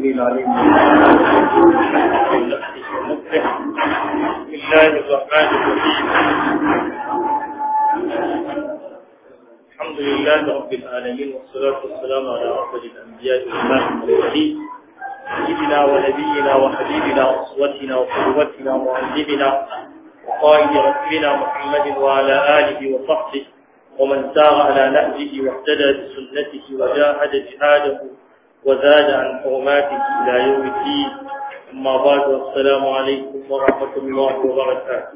السميع العليم بسم الله الرحمن الرحيم الحمد لله رب العالمين والصلاة والسلام على أفضل الأنبياء والإمام المرسلين سيدنا ونبينا وحبيبنا وأسوتنا وقدوتنا ومعلمنا وقائد رسولنا محمد وعلى آله وصحبه ومن سار على نهجه واهتدى بسنته وجاهد جهاده وزاد عن حرماته إلى يوم الدين أما بعد والسلام عليكم ورحمة الله وبركاته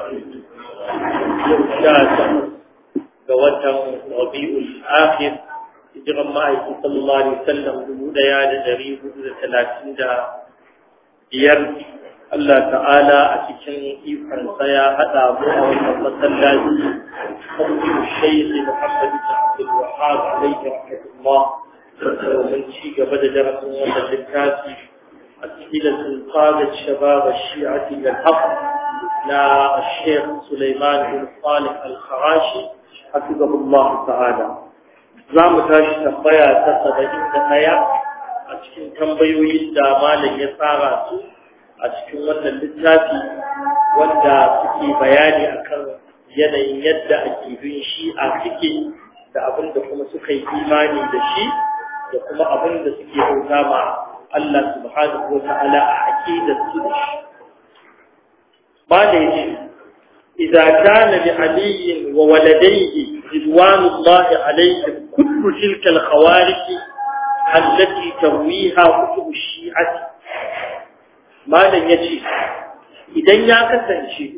قوة ربيع الآخر hijiran ma'aiki sallallahu alaihi wasallam dubu daya da dari hudu da talatin da biyar Allah ta'ala a cikin ikonsa ya haɗa mu a wannan masallaci kafin shaykh Muhammad bin Abdul Wahhab alaihi rahmatullah domin ci gaba da darasin wannan littafi a cikin sulqadat shabab ash-shi'ati al-haq na Sheikh Sulaiman bin Salih al-Kharashi hafizahullah ta'ala za mu tashi tambaya ta saba'in da ɗaya a cikin tambayoyin da malam ya tsara su a cikin wannan littafi wanda suke bayani akan yanayin yadda akidun shi'a suke da abin da kuma suka yi imani da shi da kuma abin da suke bauta ma Allah subhanahu wa ta'ala a aqidar su da shi malam ya إذا كان لعلي وولديه رضوان الله عليهم كل تلك الخوارق التي ترويها كتب الشيعة ما لن يجي إذن يكسن شيء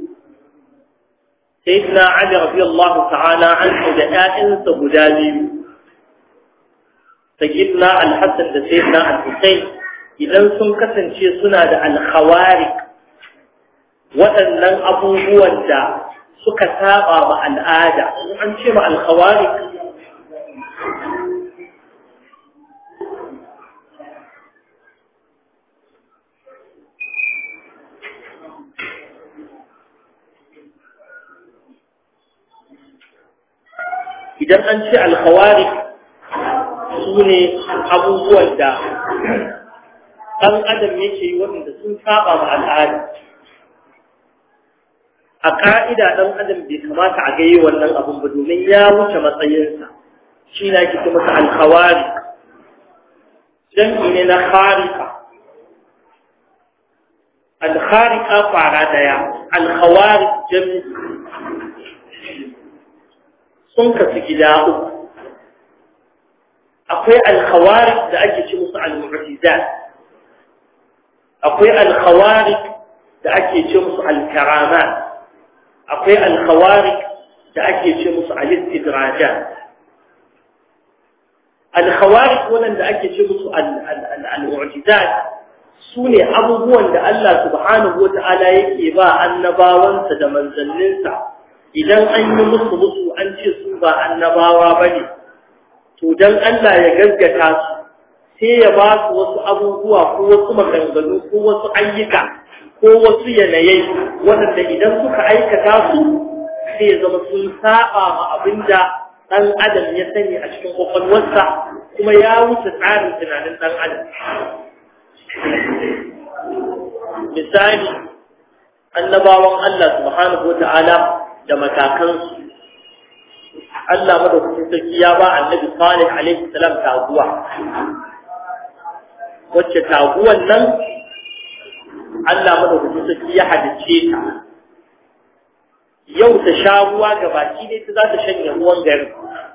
سيدنا علي رضي الله تعالى عنه دائن سبدالي سيدنا الحسن سيدنا الحسين إذن سنكسن شيء سنة الخوارق waɗannan abubuwan da suka saba ma al'ada an ce ma alkhawari idan an ce alkhawari su ne abubuwan da ɗan adam yake yi waɗanda sun saba ma al'ada a ƙa'ida ɗan adam bai kamata a gaye wannan abun ba domin ya wuce matsayinsa shi na kike masa alkhawari jam'i ne na kharika alkharika fara daya alkhawari jam'i sun kasu gida uku akwai alkhawari da ake ce musu al-mu'tizat akwai alkhawari da ake ce musu al-karamat akwai alkhawarik da ake ce musu al-istidraja alkhawarik wanda ake ce musu al-mu'jizat sune abubuwan da Allah subhanahu wata'ala yake ba annabawansa da manzanninsa idan an yi musu musu an ce su ba annabawa bane to dan Allah ya gaskata su sai ya ba su wasu abubuwa ko wasu maganganu ko wasu ayyuka ko wasu yanayai waɗanda idan suka aikata su sai ya zama sun saba ma abin da ɗan adam ya sani a cikin kwakwalwarsa kuma ya wuce tsarin tunanin ɗan adam misali annabawan Allah subhanahu wa ta'ala da matakansu Allah madaukakin sarki ya ba annabi Salih alaihi salam taguwa wacce taguwan nan Allah madaukakin sarki ya hadice ta yau ta sha ruwa ga baki ne ta za ta shanye ruwan garin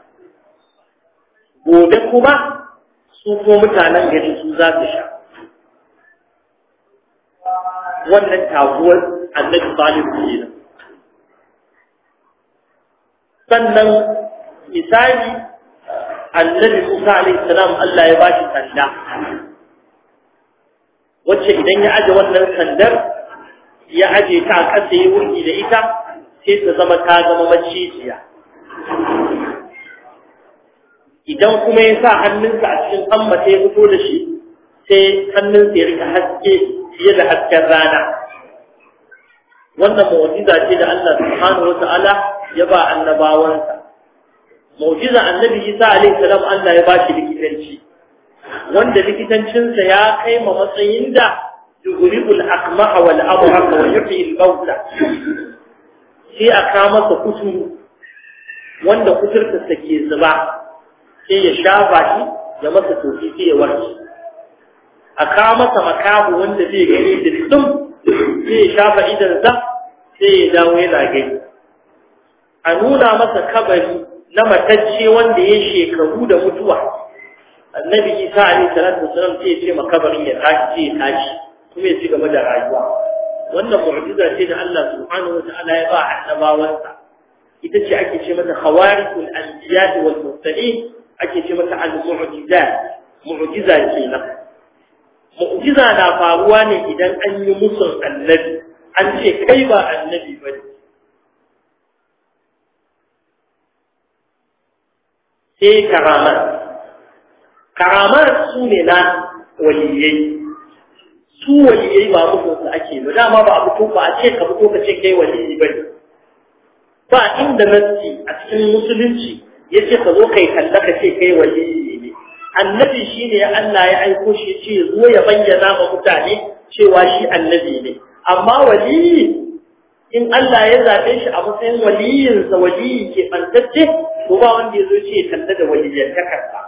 gobe kuma su ko mutanen gari su za su sha wannan taguwar annabi salihu kenan sannan misali annabi Musa alaihi salam Allah ya bashi sanda wacce idan ya aje wannan sandar ya aje ta a ƙasa ya wurgi da ita sai ta zama ta zama macijiya idan kuma ya sa hannunsa a cikin hammata ya fito da shi sai hannunsa ya rika haske fiye da hasken rana wannan mu'jiza ce da Allah subhanahu wata'ala ya ba annabawansa mu'jiza annabi Isa alaihi salam Allah ya ba shi likitanci wanda likitancinsa ya kai ma matsayin da yughribul akmaha wal abraq wa yuhyi al mawta sai a ka masa kuturu wanda kuturta ke zuba sai ya shafa shi ya masa tofi sai ya warke a ka masa makabu wanda zai gani dirdim sai ya shafa idansa sai ya dawo yana gani a nuna masa kabari na matacce wanda ya shekaru da mutuwa annabi isa alaihi salatu wasalam sai ya ce makabarin ya tashi sai ya tashi kuma ya ci gaba da rayuwa wannan mu'jiza ce da Allah subhanahu wa ta'ala ya ba annabawansa ita ce ake ce mata khawarikul anbiya wal mursalin ake ce mata al-mu'jizat mu'jiza kenan mu'jiza na faruwa ne idan an yi musun annabi an ce kai ba annabi bane sai karamat karamat su ne na waliyai su waliyai ba mutunsu ake ba dama ba a fito ba a ce ka fito ka ce kai waliyi ba ne ba inda nassi a cikin musulunci ya ce ka zo kai kalla ka ce kai waliyi ne annabi shi ne Allah ya aiko shi ce zo ya bayyana ma mutane cewa shi annabi ne amma waliyi in Allah ya zaɓe shi a matsayin waliyinsa waliyi ke ɓantacce to ba wanda ya zo ce ya kalla da waliyyantakarsa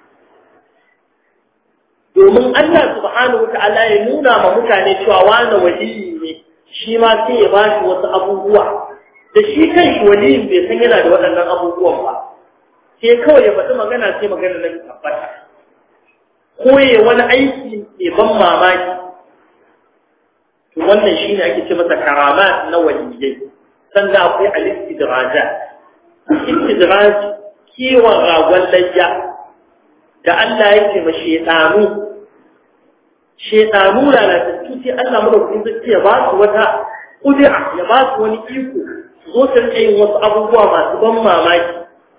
domin Allah subhanahu wa ta'ala ya nuna ma mutane cewa wani waliyi ne shi ma sai ya bashi wasu abubuwa da shi kan shi waliyin bai san yana da waɗannan abubuwan ba sai kawai ya faɗi magana sai magana nan tabbata ko ya wani aiki mai ban mamaki to wannan shine ake ce masa karama na waliyai sannan akwai al-istidraja istidraj kiwon ragon layya da Allah yake ma shedanu shedanu lalatattu sai Allah madaukakin sarki ya ba su wata kudura ya ba su wani iko su zo su rike yin wasu abubuwa masu ban mamaki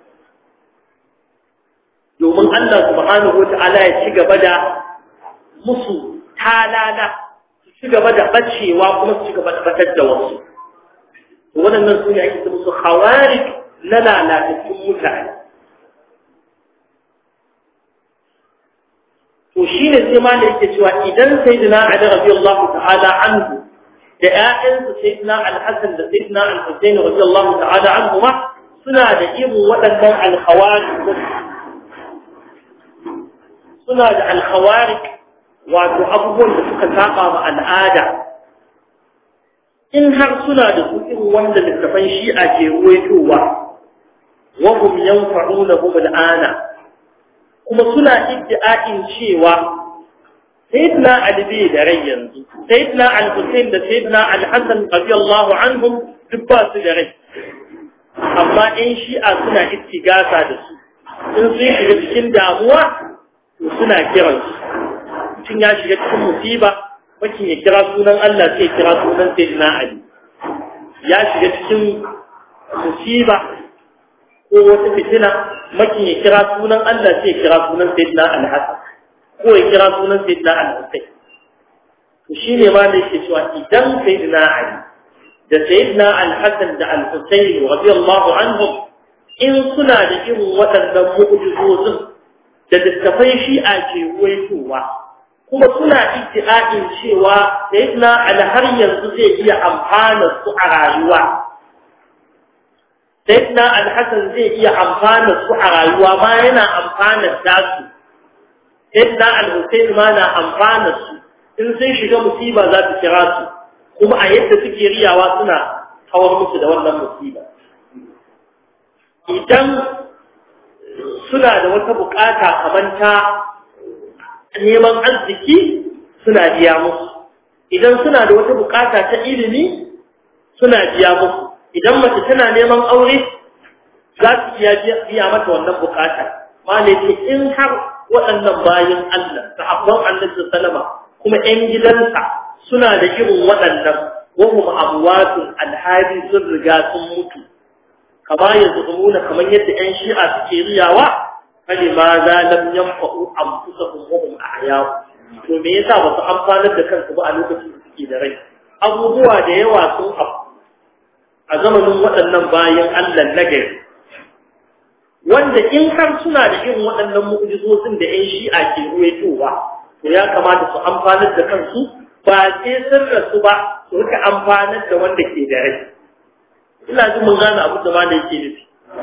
domin Allah subhanahu wata'ala ya ci gaba da musu talala su ci gaba da bacewa kuma su ci gaba da batar da wasu waɗannan su ne ake ce musu khawarij na lalatattun mutane to shine sai ma da yake cewa idan sayyidina Ali radiyallahu ta'ala anhu da ƴaƴansa sayyidina Al-Hasan da sayyidina Al-Husayn radiyallahu ta'ala anhu ma suna da irin waɗannan al-khawarij suna da al-khawarij wato abubuwan da suka saba ma al'ada in har suna da su irin wanda littafan shi'a ke ruwaitowa wa hum yanfa'unahum al'ana kuma suna iddia'in cewa sayyidina Ali bai da rai yanzu sayyidina Al-Husayn da sayyidina Al-Hasan radiyallahu anhum duk ba su da rai amma in shi'a suna ittigasa da su in sun shiga cikin damuwa to suna kiransu mutum ya shiga cikin musiba makin ya kira sunan Allah sai kira sunan Sayyidina Ali ya shiga cikin musiba ko wata fitina makin ya kira sunan Allah sai kira sunan Sayyidina Al-Hasan ko ya kira sunan Sayyidina Al-Husayn to shine ma da yake cewa idan Sayyidina Ali da Sayyidina Al-Hasan da Al-Husayn radiyallahu anhum in suna da irin waɗannan mu'jizozin da littafai shi'a ke ruwaitowa kuma suna iddi'a'in cewa sayyidina Ali har yanzu zai iya amfana su a rayuwa sayyidina Al-Hasan zai iya amfana su a rayuwa ma yana amfana da su sayyidina Al-Husayn ma na amfana su in sun shiga musiba za su kira su kuma a yadda suke riyawa suna kawar musu da wannan musiba idan suna da wata bukata kamar ta neman arziki suna biya musu idan suna da wata bukata ta ilimi suna biya musu idan mace tana neman aure za su iya biya mata wannan bukata malaci in har waɗannan bayan Allah sahabban annabi sallama kuma ƴan gidansa suna da irin waɗannan wahum amwatun alhali sun riga sun mutu kama yazumuna kamar yadda ƴan shi'a suke riyawa falima za lam yanfa'u anfusahum wa hum ahya to me yasa ba su amfanar da kansu ba a lokacin da suke da rai abubuwa da yawa sun afku a zamanin waɗannan bayan Allah na gari wanda in har suna da irin waɗannan mu'jizozin da ƴan shi'a ke ruwaitowa to ya kamata su amfanar da kansu ba sai sun rasu ba su rika amfanar da wanda ke da rai ina jin mun gane abin da ma da yake nufi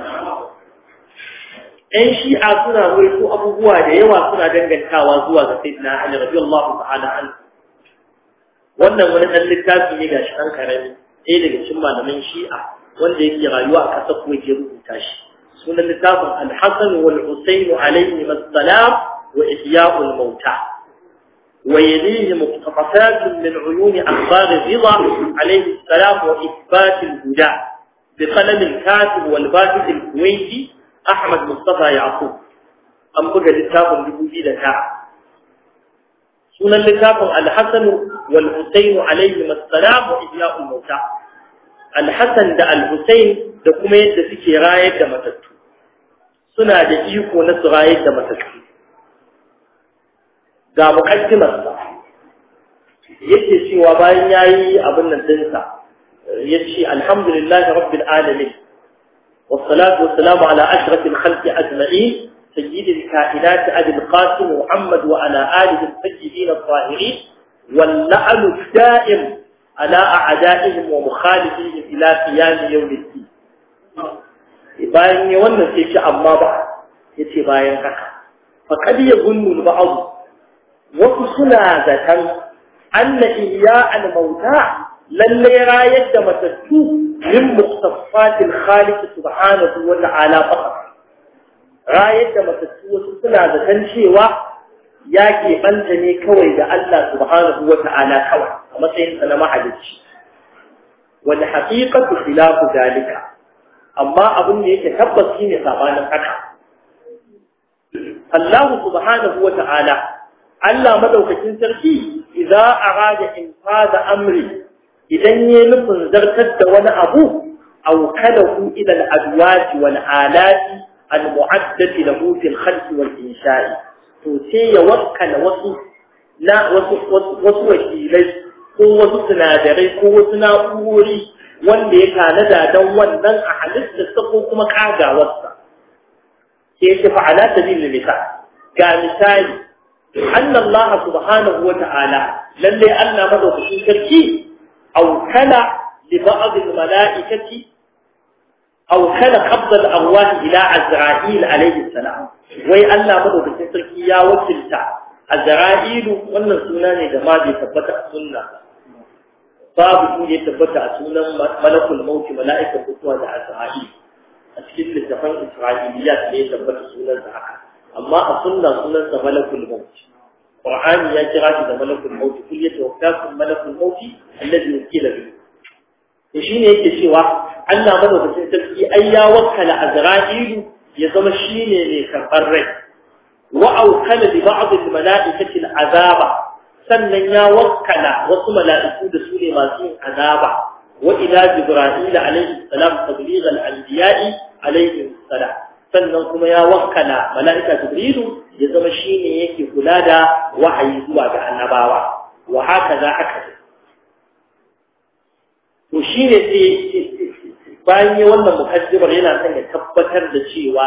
‘yan shi'a suna ruwaito abubuwa da yawa suna dangantawa zuwa ga Sayyidina Ali radiyallahu ta'ala an wannan wani ɗan littafi ne gashi ɗan karami ɗaya daga cikin malaman shi'a wanda yake rayuwa a ƙasar kuma ke rubuta shi sunan littafin al-Hasan wal Husayn alayhi assalam wa ihya'ul mauta wa yalihi muqtafat min uyun akhbar ar-ridha alayhi assalam wa ithbat al-huda بقلم الكاتب والباحث الكويتي أحمد مصطفى يعقوب أم بقى لتافن لبوجي لكا سنة لتافن الحسن والحسين عليهما السلام وإحياء الموتى الحسن دا الحسين دا كما يدى سكي راية دا متتو سنة دا إيكو نس راية دا متتو دا مقدمة yake cewa bayan yayi abin nan dinsa yace alhamdulillahi rabbil alamin والصلاة والسلام على أشرف الخلق أجمعين سيد الكائنات أبي القاسم محمد وعلى آله السيدين الطاهرين واللعن الدائم على أعدائهم ومخالفيهم إلى قيام يوم الدين bayan ne wannan sai ce amma ba yace bayan haka fa kad yazunnu al-ba'd wasu suna zaton anna iya al-mauta lalle rayar da matattu min muqtaffatil khaliq subhanahu wa ta'ala faqat rayar da matattu wasu suna zaton cewa ya keɓanta ne kawai da Allah subhanahu wa ta'ala kawai a matsayin sa na mahalicci wal haqiqatu khilafu dalika amma abin da yake tabbas shine sabanin haka Allah subhanahu wa ta'ala Allah madaukakin sarki idza arada infada amri idan ya nufin zartar da wani abu aw kalahu ila al-adwat wal alat al-mu'addati lahu fi al-khalq wal insha'i to sai ya wakkala wasu na wasu wasu wakilai ko wasu sinadarai ko wasu na'urori wanda ya tanada don wannan a halittarsa ko kuma kagawarsa sai ya tafi ala sabilil misal ga misali anna Allah subhanahu wa ta'ala lalle Allah madaukakin sarki aukala li ba'd al-mala'ikati aukala qabd al-arwah ila Azra'il alayhi salam wai Allah madaukakin sarki ya wakilta Azra'il wannan suna ne da ma bai tabbata a sunna babu shi ne tabbata a sunan malakul maut mala'ikar mutuwa da Azra'il a cikin littafin Isra'iliyat ne tabbata sunan sa haka amma a sunna sunan sa malakul maut Qur'ani ya kira shi da malakul maut kul yatawaffakum malakul maut alladhi yukila bihi to shine yake cewa Allah madaukakin sarki ai ya wakkala Azra'ilu ya zama shine mai karɓar rai wa aukala bi ba'd al-mala'ikati al-azaba sannan ya wakkala wasu mala'iku da su ne masu yin azaba wa ila jibril alayhi salam tabligh al-anbiya'i alayhi salam sannan kuma ya wakkala mala'ika jibrilu ya zama shine yake kula da wahayi zuwa ga annabawa wa haka za aka to shine sai bayan yi wannan mukaddimar yana son ya tabbatar da cewa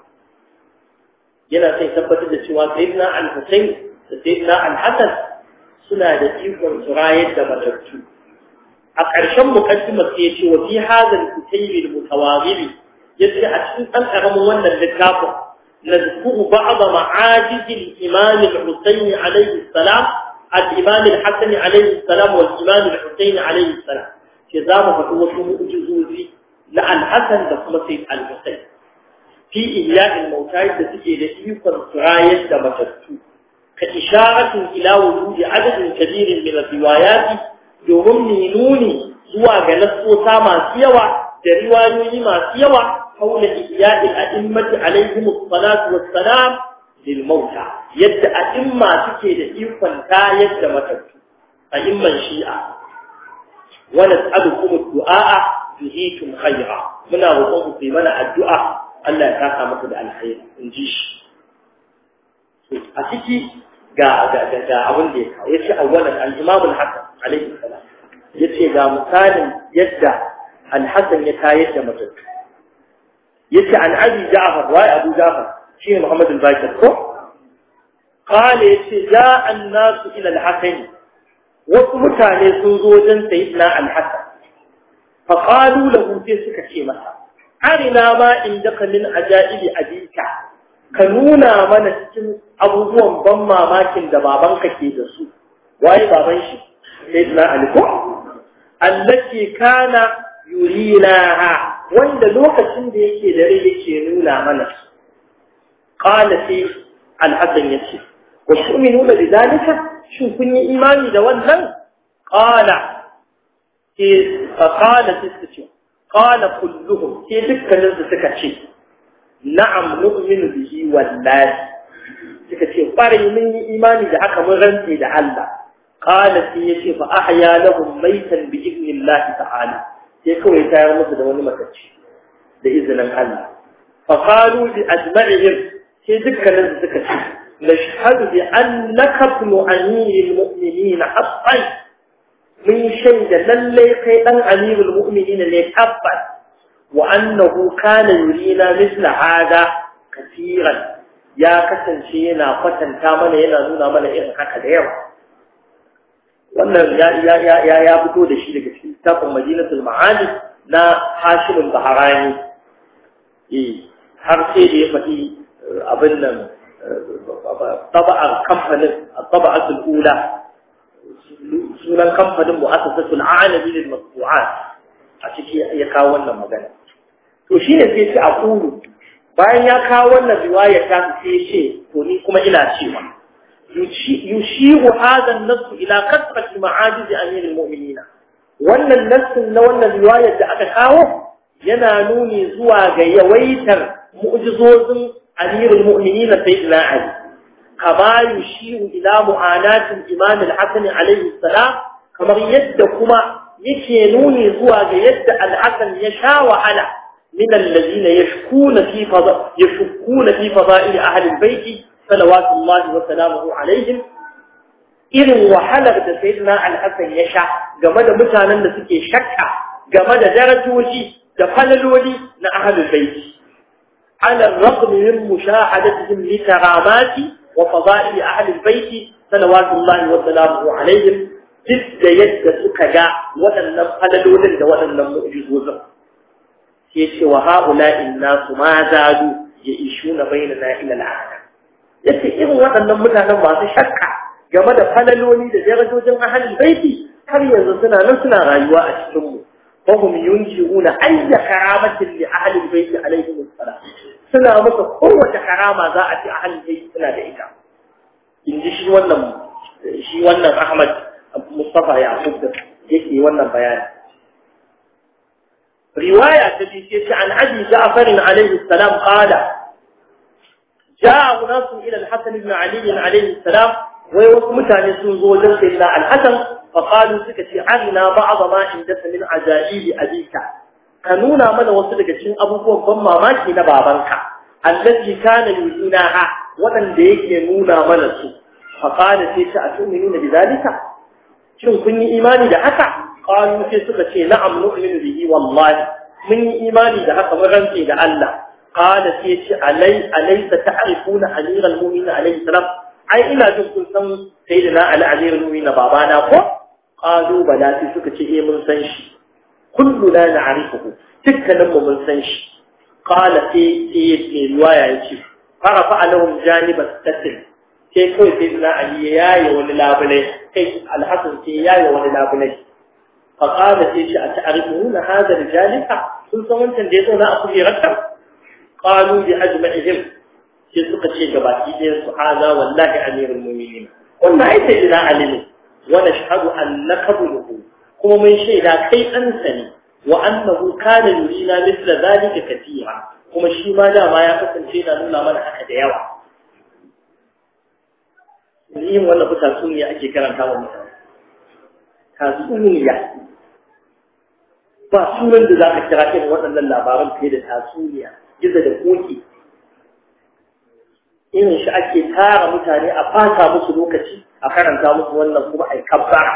yana son ya tabbatar da cewa sayyidina al-Husayn da sayyidina al-Hasan suna da ikon su rayar da matattu a ƙarshen mukaddimar sai ya ce wa fi hadha al-kutayb al-mutawazil yace a cikin ɗan ƙaramin wannan littafin نذكر بعض معاجز الإمام الحسين عليه السلام الإمام الحسن عليه السلام والإمام الحسين عليه السلام كذاب فهو مؤجزوزي لأن حسن دخل سيد الحسين في إحياء الموتى التي يكون سراية دمتتو كإشارة إلى وجود عدد كبير من الروايات يوم نوني زوا جلسوا ساما سيوا روايوني ما سيوا حول إحياء الأئمة عليهم الصلاة والسلام للموتى يد أئمة تكيد إيقان تا يد متتو أئمة شيئا ونسألكم الدعاء bihitum khaira muna roƙon ku mana addu'a Allah ya saka muku da alkhairi in ji shi a ciki ga ga ga abin da ya kawo yace awwalan al-imam al-hasan alayhi salam yace ga misalin yadda al-hasan ya tayar da matattu yace an abi ja'far wa abu ja'far shi muhammad al-bakir ko qala yace ja'a an-nasu ila al-hasan wasu mutane sun zo wajen sayyidina al-hasan fa qalu lahu sai suka ce masa arina ma indaka min ajaibi abika ka nuna mana cikin abubuwan ban mamakin da babanka ke da su waye baban shi sayyidina ali ko allati kana yurinaha wanda lokacin da yake da rai yake nuna mana qala fi al-hasan yace wa tu'minuna bidalika shin kun yi imani da wannan qala ke fa qala tisce qala kulluhum ke dukkanin su suka ce na'am nu'minu bihi wallahi suka ce fare mun yi imani da haka mun rantse da Allah qala sai yace fa ahya lahum maytan bi idnillahi ta'ala sai kawai tayar musu da wani matacci da izinin Allah fa qalu bi ajma'ihim sai dukkanin su suka ce nashhadu bi annaka ibn amiril mu'minin haqqan mun shaida lalle kai dan amirul mu'minin ne tabbas wa annahu kana yurina mithla hada kaseeran ya kasance yana kwatanta mana yana nuna mana irin haka da yawa wannan ya ya fito da shi daga cikin littafin Madinatul Ma'ani na Hashim Baharani eh har sai da ya faɗi abin nan taba'ar kamfanin taba'atul ula sunan kamfanin mu'assasatul a'lami lil masbu'at a ciki ya kawo wannan magana to shine sai ce a kuru bayan ya kawo wannan riwaya ta sai ce to ni kuma ina cewa يشير هذا النص إلى كثرة معاجز أمير المؤمنين وأن النص وأن الرواية أكاوه ينانوني زوا يويتر مؤجزوز أمير المؤمنين سيدنا علي كما يشير إلى معاناة الإمام الحسن عليه السلام كما يدكما يكينوني زوا يد الحسن يشاء على من الذين يشكون في فضاء يشكون في فضائل أهل البيت صلوات الله وسلامه عليهم irin wahalar da sayyidina al-Hassan ya sha game da mutanen da suke shakka game da darajoji da falaloli na ahlul bait ala ar-raqm min mushahadatihim li karamati wa fadaili ahlul bait salawatullahi wa salamuhu alaihim duk da yadda suka ga waɗannan falalolin da waɗannan mu'jizozin sai ce wa ha'ula'in nasu ma zadu ya ishuna bainana ila al yace irin waɗannan mutanen masu shakka game da falaloli da darajojin ahalin baiti har yanzu suna nan suna rayuwa a cikin mu fa hum yunjiuna ayya karamatin li ahalin baiti alaihi wassalam suna masa kowace karama za a ci ahalin baiti suna da ita in ji shi wannan shi wannan Ahmad Mustafa Yaqub da yake wannan bayani riwaya ta ce ce an abi Ja'far alaihi salam qala جاء ناس إلى الحسن بن علي عليه السلام ويوسمتان سنزو لسيدنا الحسن فقالوا سكتي عنا بعض ما عندك من عجائب أبيك كانونا من وصلك شين أبوكم بما ماشي نبابنك التي كان يؤذناها ولن ديك ينونا منسو فقال سيسا أتؤمنون بذلك شن كن إيماني دعك قالوا سيسا شيء نعم نؤمن به والله من إيماني دعك مغنسي دعالله قال سيتي علي أليس تعرفون أمير المؤمنين عليه السلام أي إلا جنكم سن سيدنا على أمير المؤمنين بابانا فو قالوا بلا سيسوك إيه من سنش كلنا نعرفه تكلم من سنش قال سيتي رواية يتي فرفع لهم جانب الستر sai kawai sai na Ali ya yi wani labulai kai alhassan sai ya yi wani labulai faƙada sai shi a ta'arifuna hada da jalika sun san wancan da ya zo na a kujerarta قالوا بأجمعهم في سقة جباتي هذا والله أمير المؤمنين قلنا أي سيدنا علم ونشهد أن قبله هو من شيء لا كي أنسني وأنه كان يرينا مثل ذلك كثيرا kuma shi ma dama ya kasance na nuna mana haka da yawa yin wannan ku tatsuniya ake karanta wa mutane tatsuniya ba sunan da za ka kira irin waɗannan labaran fiye da tatsuniya gizo da koki irin shi ake tara mutane a fata musu lokaci a karanta musu wannan kuma a yi kabbara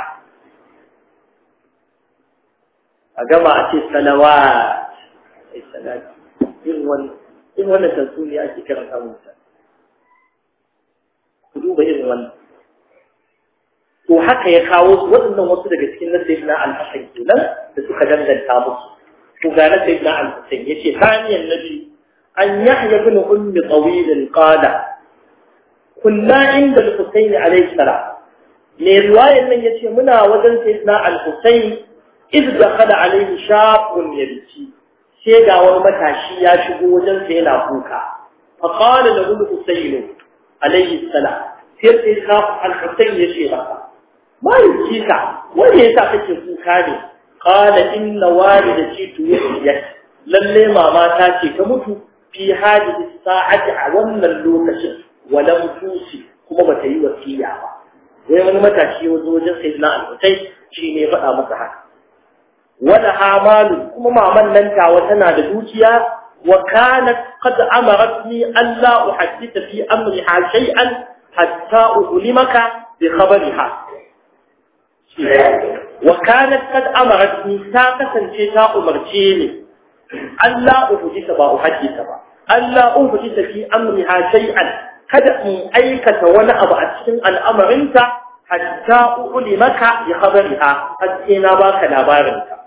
a gama a ce salawa a salati irin wannan irin wannan tatsuniya ake karanta mutane ku duba irin wannan to haka ya kawo su waɗannan wasu daga cikin na sayyidina al-hasan kenan da suka danganta musu to ga na sayyidina al-hasan yace thaniyan nabi an yahya ibn ummi tawil qala kunna inda al-husayn alayhi salam ne riwayar nan yace muna wajen sayyidina al-husayn idh dakhala alayhi shabun yabki sai ga wani matashi ya shigo wajen sa yana kuka fa qala lahu al-husayn alayhi salam sai sai al-husayn yace masa ma yi ka wanda yasa kake kuka ne qala inna walidati tuwiyat lalle mama ta ce ta mutu fi hadhihi sa'ati a wannan lokacin walam tusi kuma bata yi wasiya ba wai wani matashi ya zo wajen sayyidina al-hutai shi ne faɗa masa haka wala hamalu kuma maman nan tawa tana da dukiya wa kanat qad amaratni an la uhadditha fi amriha shay'an hatta ulimaka bi khabariha وكانت قد أمرتني ساقة شيء أمرتيني ألا أحدث با أحدث با ألا أحدث في أمرها شيئا kada in aikata wani abu a cikin al'amarinta hatta uli maka ya khabariha har sai na baka labarinta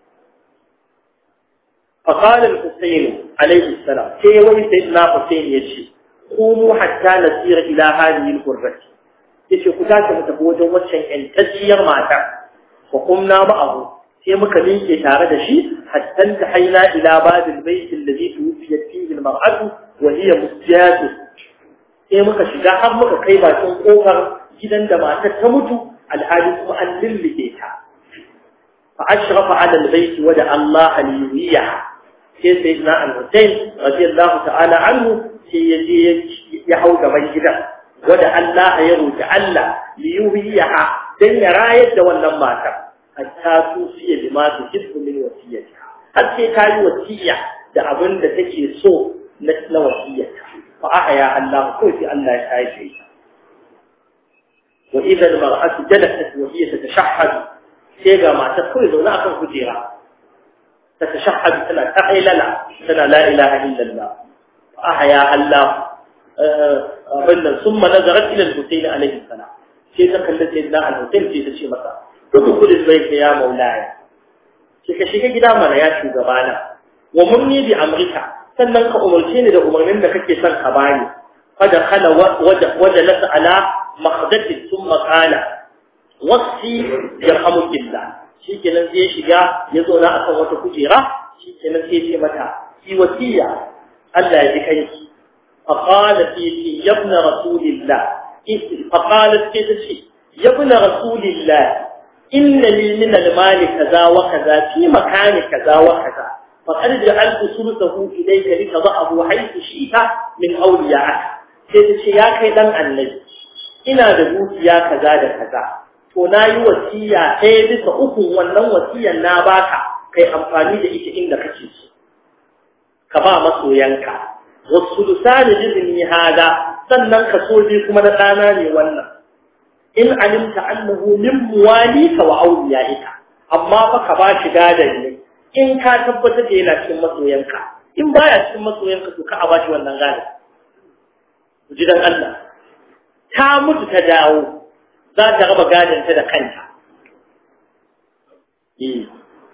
فقال الحسين عليه السلام كي وي سيدنا حسين يشي قوموا حتى نسير إلى هذه القرة yace ku tashi mu tafi wajen waccan ƴantacciyar mata wa kumna ma'ahu sai muka miƙe tare da shi hatta ta haina ila babil bayt alladhi tuwfiyat fihi almar'atu wa hiya musjatu sai muka shiga har muka kai bakin kofar gidan da matar ta mutu alhali kuma an lillige ta fa ashrafa ala albayt wa da Allah aliyya sai sayyidina al-Husayn radiyallahu ta'ala anhu sai ya je ya hau gaban gidan wada Allah ya roki Allah li yuhiyaha dan ya rayar da wannan matar hatta su fiye da ma su hisbu min wasiyata har sai ta yi wasiya da abin da take so na na wasiyata fa ahya Allah ko sai Allah ya kai shi wa idza al-mar'atu jalasat wa hiya tatashahhad sai ga matar kawai zaune akan kujera tatashahhad tana ta ailala tana la ilaha illallah fa ahya Allah abin nan sun nazarat ila al-Husayn alaihi salam sai ta kalli sayyidina al-Husayn sai ta ce masa duk kudin bai ka ya maulaya sai ka shiga gida mana ya shugabana wa munni bi amrika sannan ka umarce ni da umarnin da kake son ka bani fa da khala waja lasa ala makhdati thumma qala wasi yarhamukillah shikenan sai shiga ya zo na akan wata kujera shikenan sai ya ce mata ki wasiya Allah ya ji kanki فقالت يا ابن رسول الله فقالت كده يا ابن رسول الله إن لي من المال كذا وكذا في مكان كذا وكذا فقد جعلت ثلثه إليك لتضعه حيث شئت من أوليائك كده يا كيدان النبي ina da dukiya kaza da kaza to na yi wasiya ɗaya bisa uku wannan wasiyar na baka kai amfani da ita inda kake so ka ba masoyanka والثلثان جزني هذا sannan kaso biyu kuma na ɗana ne wannan in alimta annahu min muwalika wa awliyaika amma fa ka ba shi gadan ne in ka tabbatar da yana cikin masoyanka in baya cikin masoyanka to ka a bashi wannan gadan ji dan Allah ta mutu ta dawo za ta raba gadan ta da kanta eh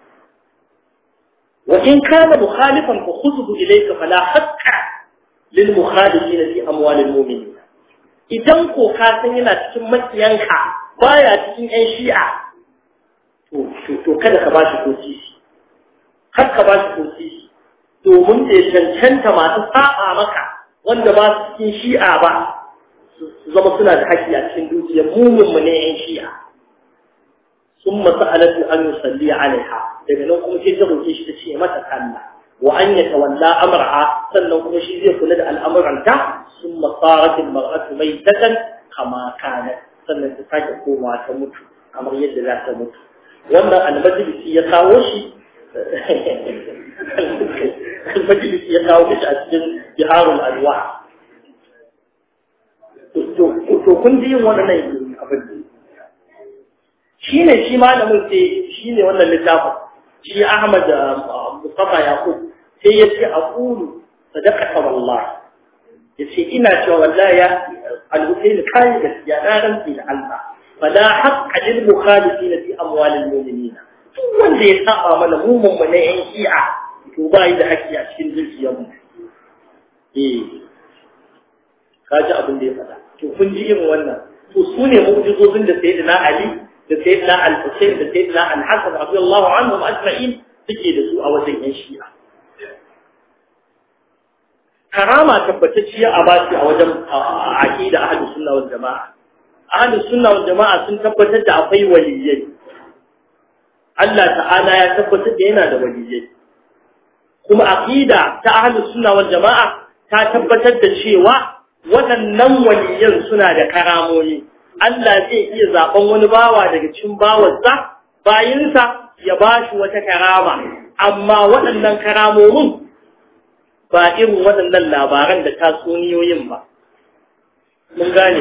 wa in kana mukhalifan fa khudhu ilayka fala haqqa للمخالفين في أموال المؤمنين idan ko ka san yana cikin makiyanka baya cikin ƴan shi'a to to kada ka bashi ko sisi har ka bashi ko sisi domin da cancanta masu saba maka wanda ba su cikin shi'a ba su zama suna da haƙƙi a cikin dukiyar mumin mu ne ƴan shi'a sun masu alatu an yusalli alaiha daga nan kuma sai ta roƙe shi ta ce mata sallah وأن يتولى أمرها سنة مشي زي كل الأمر عنها ثم صارت المرأة ميتة كما كانت سنة تساك قوما تموت كما يد لا تموت وأن المجلس يقاوشي المجلس يقاوش أسجن بهار الأنواع to kun ji yin wannan abin shine shi malamin sai shine wannan littafin shi Ahmad Mustafa Yaqub sai ya ce aqulu sadaqaka wallahi yace ina cewa wallahi ya al-Husayn kai gaskiya na rantsi da Allah fala haqqa lil mukhalifin fi amwal al-mu'minin duk wanda ya saba mana mu mun ne yan shi'a to ba yi da haƙƙi a cikin dukiyar mu eh kaji abin da ya faɗa to kun ji irin wannan to su ne mu'jizozin da sayyidina Ali da sayyidina Al-Husayn da sayyidina Al-Hasan radiyallahu anhum ajma'in suke da su a wajen yan shi'a karama tabbatacciya a bashi a wajen aqida ahlus sunna wal jamaa ahlus sunna wal jamaa sun tabbatar da akwai waliyai Allah ta'ala ya tabbatar da yana da waliyai kuma aqida ta ahlus sunna wal jamaa ta tabbatar da cewa waɗannan waliyan suna da karamomi Allah zai iya zaben wani bawa daga cikin bawansa bayinsa ya bashi wata karama amma waɗannan karamomin ba irin waɗannan labaran da tatsuniyoyin ba. Mun gane.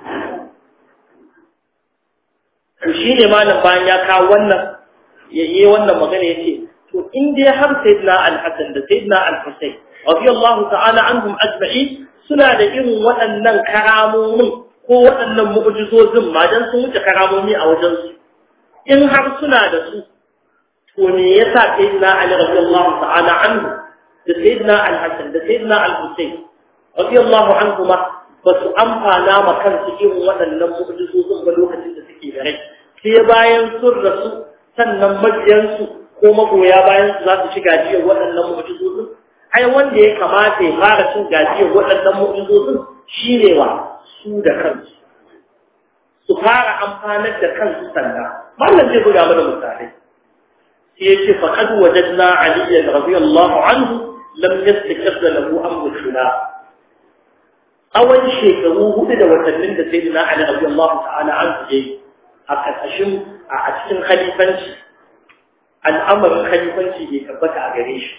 Shi ne malam bayan ya kawo wannan, ya yi wannan magana ya ce, To, in dai har Sayyidina Al-Hassan da Sayyidina Al-Husayn, radiyallahu ta'ala anhum ajma'i suna da irin waɗannan karamomin ko waɗannan mu'jizozin ma dan sun wuce karamomi a wajensu. In har suna da su, to me yasa Sayyidina Ali radiyallahu ta'ala anhu da sayyidina al-Hassan da sayyidina al-Husayn radiyallahu anhuma ba su amfana ma kansu irin waɗannan mu'jizozin ba lokacin da suke da rai sai bayan sun rasu sannan mabiyansu ko magoya bayan su za su ci gajiyar waɗannan mu'jizozin ai wanda ya kamata ya fara cin gajiyar waɗannan mu'jizozin shine wa su da kansu su fara amfanar da kansu sannan mallan zai buga mana misalai sai ya ce faqad wajadna aliyan radiyallahu anhu lam yastakir lahu amru khilaf awan shekaru hudu da watannin da sayyidina ali radiyallahu ta'ala an je a kasashin a cikin khalifanci al'amarin khalifanci bai tabbata a gare shi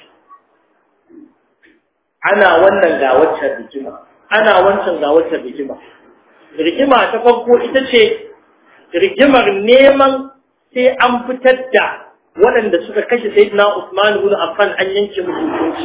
ana wannan ga waccan rigima ana wancan ga waccan rigima rigima ta farko ita ce rigimar neman sai an fitar da waɗanda suka kashe sayyidina Usman ibn Affan an yanke musu hukunci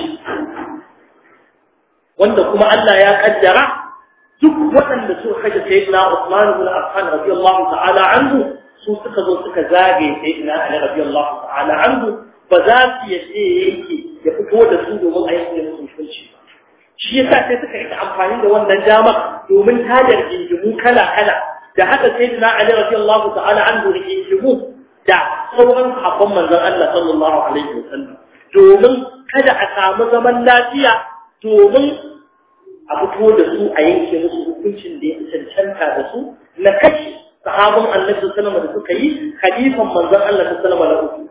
wanda kuma Allah ya kaddara duk waɗanda suka kashe sayyidina Usman ibn Affan radiyallahu ta'ala anhu su suka zo suka zage sayyidina Ali radiyallahu ta'ala anhu ba za su yace yake ya fito da su domin a yanke musu hukunci shi yasa sai suka rika amfani da wannan dama domin tajar jinjimu kala kala da haka sayyidina Ali radiyallahu ta'ala anhu rigingimu da sauran sahabban manzon Allah sallallahu alaihi wasallam domin kada a samu zaman lafiya domin a fito da su a yanke musu hukuncin da ya cancanta da su na kashi sahabban Annabi sallallahu alaihi da suka yi khalifan manzon Allah sallallahu alaihi wasallam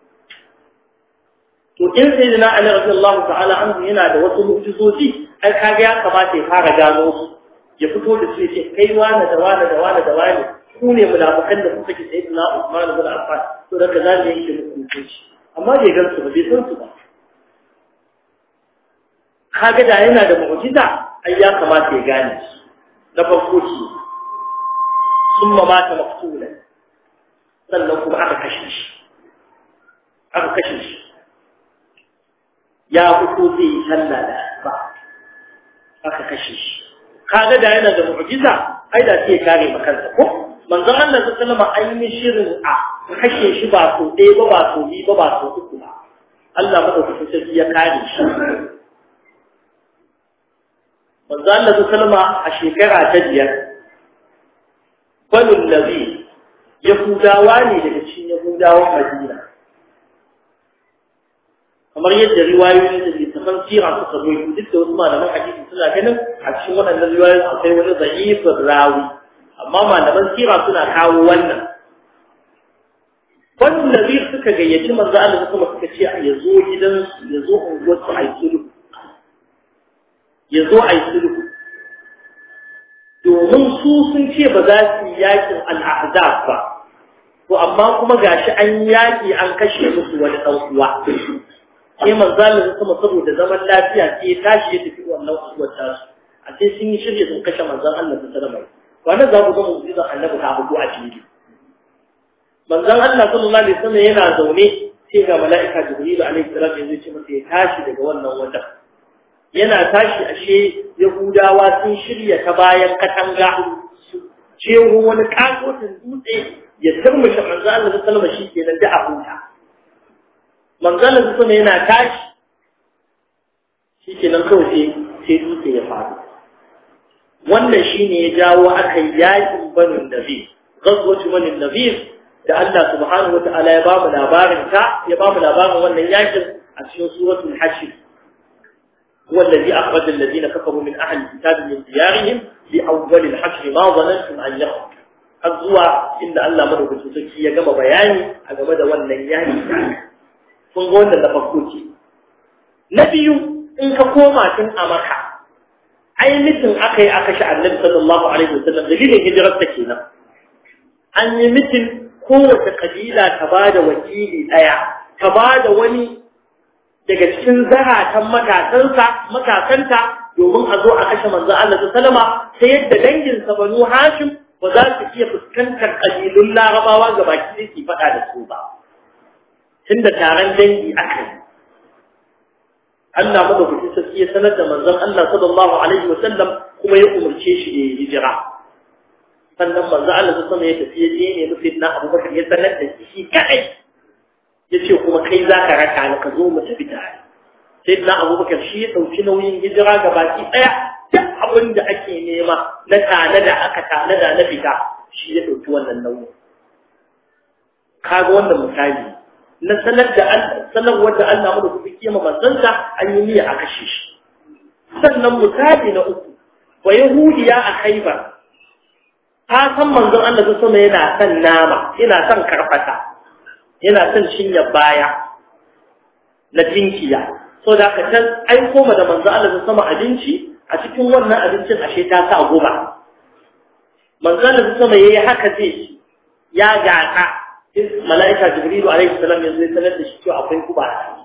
to in sayyidina Ali radiyallahu ta'ala anhu yana da wasu mu'jizoji ai kaga ya kamata ya fara gano su ya fito da su ya ce kai wani da wani da wani da wani ku ne munafikan da kuka ki sayyidina Usman ibn Affan to daga za mu yanke muku hukunci amma bai gan su ba bai san su ba kaga da yana da mu'jiza ai ya kamata ya gane shi na farko shi summa mata maqtulan sannan kuma aka kashe shi aka kashe shi ya fito zai yi sallah da ba aka kashe shi kaga da yana da mu'jiza ai da sai ya kare makansa ko manzon Allah sallallahu alaihi wasallam shirin a kashe shi ba so ɗaya ba ba so biyu ba ba so uku ba Allah madaukakin sarki ya kare shi manzon Allah sallallahu a shekara ta biyar banul nabi yahudawa ne daga cikin yahudawan Madina kamar yadda riwayoyin da littafan sira suka zo duk da wasu malaman hadisi suna ganin a cikin waɗannan riwayoyin akwai wani za'ifin rawi amma malaman sira suna kawo wannan wannan nabi suka gayyaci manzo Allah kuma suka ce ya zo gidansu ya zo unguwar su ai sulhu ya zo ai sulhu domin su sun ce ba za su yi yakin al'ahzab ba to amma kuma gashi an yaki an kashe musu wani dan uwa sai manzo Allah kuma saboda zaman lafiya sai ya tashi ya tafi wannan uwar tasu a sai sun yi shirye sun kashe manzon Allah sallallahu alaihi wasallam wannan za ku ga mu'jizar annabi ta abu a fili manzon Allah sallallahu alaihi wasallam yana zaune sai ga mala'ika jibrilu alaihi salam yanzu ce masa ya tashi daga wannan wajen yana tashi ashe yahudawa sun shirya ta bayan katanga su jeho wani kakotin dutse ya turmushe manzo Allah da sallama shi kenan da a huta manzo Allah da yana tashi shi kenan kawai sai sai dutse ya faru wannan shine ya jawo aka yakin banu nabi ghazwatu banu nabi da Allah subhanahu wataala ya bamu labarin ta ya bamu labarin wannan yakin a cikin suratul hashr هو الذي أخرج الذين كفروا من أهل الكتاب من ديارهم لأول الحشر ما ظننتم أن يخرج الزوى إن الله مره بسوسكي يقام بياني أقام دا والنياني فنقول لنا فكوتي نبي إن كقوما تن أمكا أي مثل أخي أخش عن النبي صلى الله عليه وسلم دليل هجرة تكينا أن مثل قوة قبيلة كبادة وكيلي أيا كبادة وني daga cikin zaratan matasansa matasanta domin a zo a kashe manzo Allah ta salama ta yadda danginsa banu Hashim ba za su iya fuskantar kabilun Larabawa ga baki da ke faɗa da su ba tunda taron dangi aka yi Allah madaukakin sarki ya sanar da manzon Allah sallallahu alaihi wasallam kuma ya umarce shi da hijira sannan manzo Allah ta sama ya tafi ya je ne nufin na Abubakar ya sanar da shi kadai ya ce kuma kai za ka raka ni ka zo mu tafi tare sai na abubakar shi ya ɗauki nauyin hijira ga baki ɗaya duk abin da ake nema na tane da aka tane da na fita shi ya ɗauki wannan nauyin kaga wannan misali na sanar da sanar wanda Allah mu da kuma kiyama manzansa an yi niyya a kashe shi sannan misali na uku wa yahudiya a khaibar ta san manzon Allah ta sama yana son nama yana son karfata yana son cinye baya na tinkiya so da ka can aiko ma da manzo Allah ta sama abinci a cikin wannan abincin ashe ta sa guba manzo Allah ta sama yayi haka zai ci ya gata malaika jibrilu alaihi salam yanzu ya sanar da shi cewa akwai guba a ciki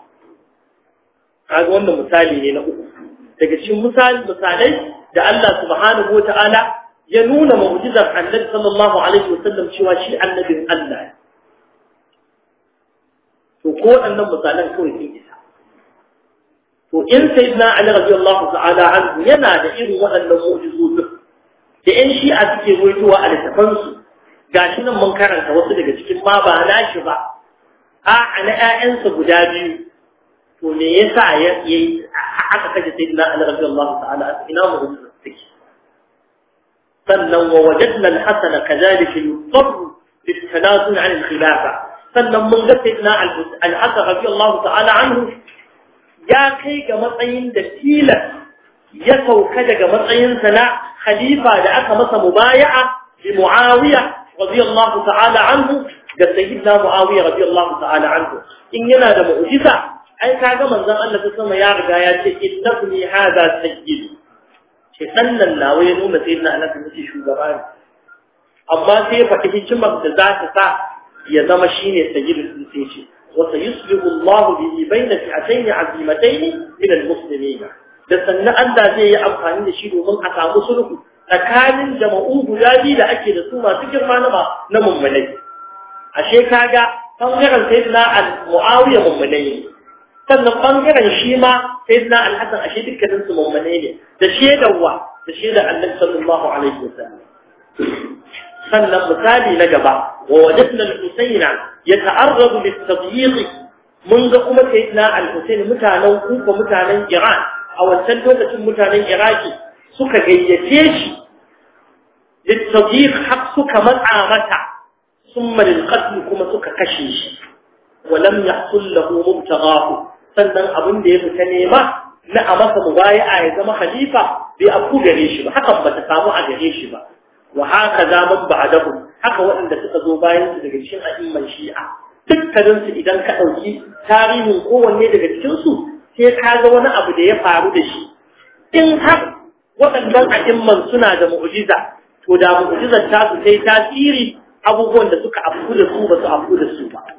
kaga wannan misali ne na uku daga cikin misali misalai da Allah subhanahu wataala ya nuna mu'jizar annabi sallallahu alaihi wasallam cewa shi annabin Allah ne to ko waɗannan misalan kawai sun isa to in sayyidina ali radiyallahu ta'ala anhu yana da irin waɗannan mu'jizozin da ƴan shi'a suke ruwaitowa a littafan su gashi nan mun karanta wasu daga cikin ma ba nashi ba a na ƴaƴansa guda biyu to me yasa ya yi aka kaje sayyidina ali radiyallahu ta'ala anhu ina mu'jizar take sannan wa wajadna al-hasana kadhalika yudarru بالتنازل عن الخلافه sannan mun ga sayyidina al-Hasan radiyallahu ta'ala anhu ya kai ga matsayin da tilas ya sauka daga matsayin sa na khalifa da aka masa mubaya'a bi Muawiya radiyallahu ta'ala anhu ga sayyidina Muawiya radiyallahu ta'ala anhu in yana da mu'jiza ai kaga manzon Allah ta sama ya riga ya ce innabni hadha sayyid ce dan nan nawa ya nuna sayyidina Allah ta ce shugaba ne amma sai ya faɗi hikimar da za ta sa ya zama shine sayyidul insi wa sayuslihu Allah bihi bayna fi'atayn azimatayn min almuslimin da sannan Allah zai yi amfani da shi domin a samu sulhu tsakanin jama'u guda biyu da ake da su masu girma na na mummunai ashe kaga bangaren sayyidina al-muawiya mummunai ne sannan bangaren shi ma sayyidina al-hasan ashe dukkanin su mummunai ne da shedar wa da shedar annabi sallallahu alaihi wasallam sannan misali na gaba wa wajadna al-husayna yata'arradu lit-tadyiq mun ga kuma sayyidina al-husayn mutanen kufa mutanen iran a wancan lokacin mutanen iraki suka gayyace shi lit-tadyiq har suka matsa mata summa lil-qatl kuma suka kashe shi wa lam yahsul lahu mubtaghahu sannan abin da ya fita nema na a masa mubaya'a ya zama khalifa bai afku gare shi ba hakan bata samu a gare shi ba wa haka zaman ba'dahu haka waɗanda suka zo bayan su daga cikin a'imman shi'a dukkanin su idan ka ɗauki tarihin kowanne daga cikin su sai ka ga wani abu da ya faru da shi in har waɗannan a'imman suna da mu'jiza to da mu'jizar ta su sai tasiri abubuwan da suka afku da su ba su afku da su ba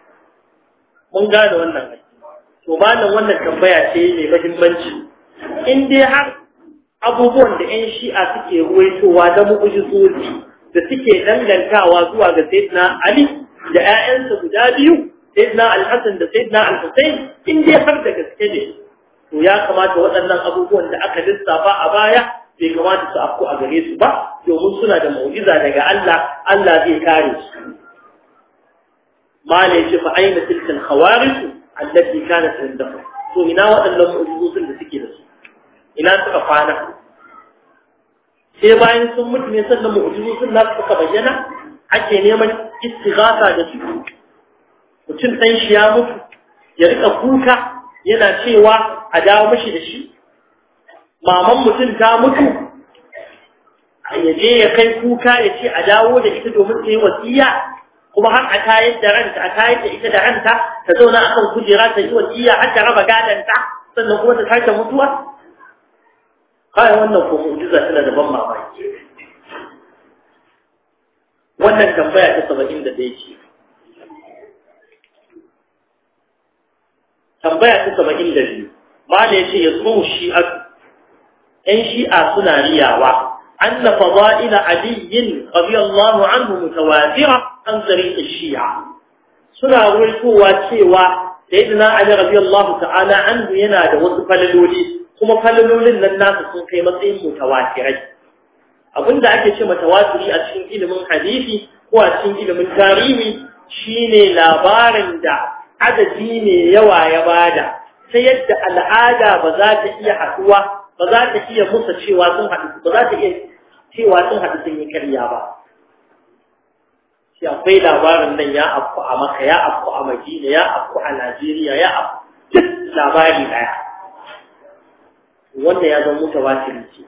mun gane wannan to malam wannan tambaya ce mai muhimmanci in dai har abubuwan da 'yan shi'a suke ruwaitowa da mu'ujizoji da suke dangantawa zuwa ga Sayyidina Ali da 'ya'yansa guda biyu sayyidina al-hasan da sayyidina al-husayn in dai har da gaske ne to ya kamata waɗannan abubuwan da aka lissafa a baya bai kamata su afku a gare su ba domin suna da mu'jiza daga Allah Allah zai kare su ma ne ce fa aina tilka al-khawarij allati kanat indahu to ina waɗannan mu'jizozin da suke da su ina suka kwana sai bayan sun mutu ne sannan mu'jizozin na suka bayyana ake neman istighatha da su mutum dan shi ya mutu ya rika kuka yana cewa a dawo mashi da shi maman mutum ta mutu ya je ya kai kuka ya ce a dawo da ita domin ta yi wasiya kuma har a tayar da ranta a tayar da ita da ranta ta zauna akan kujera ta yi wasiya har ta raba gadanta sannan kuma ta sake mutuwa kai wannan ko mu'jiza tana da ban mamaki wannan tambaya ta 71 ce tambaya ta 72 mala yace yasu shi'a ɗan shi'a suna riyawa anna fada'ila ali radiyallahu anhu mutawatira an tariq shi'a suna ruwaitowa cewa sayyidina ali radiyallahu ta'ala anhu yana da wasu falaloli kuma falalolin nan nasu sun kai matsayin mutawatirai abinda ake ce mutawatiri a cikin ilimin hadisi ko a cikin ilimin tarihi shine labarin da adadi ne yawa ya bada ta yadda al'ada ba za ta iya haduwa ba za ta iya musa cewa sun haɗu ba za ta iya cewa sun haɗu sun yi karya ba shi akwai labarin nan ya afku a maka ya afku a madina ya afku a najeriya ya afku duk labari ɗaya wanda ya zama mutawatiri ce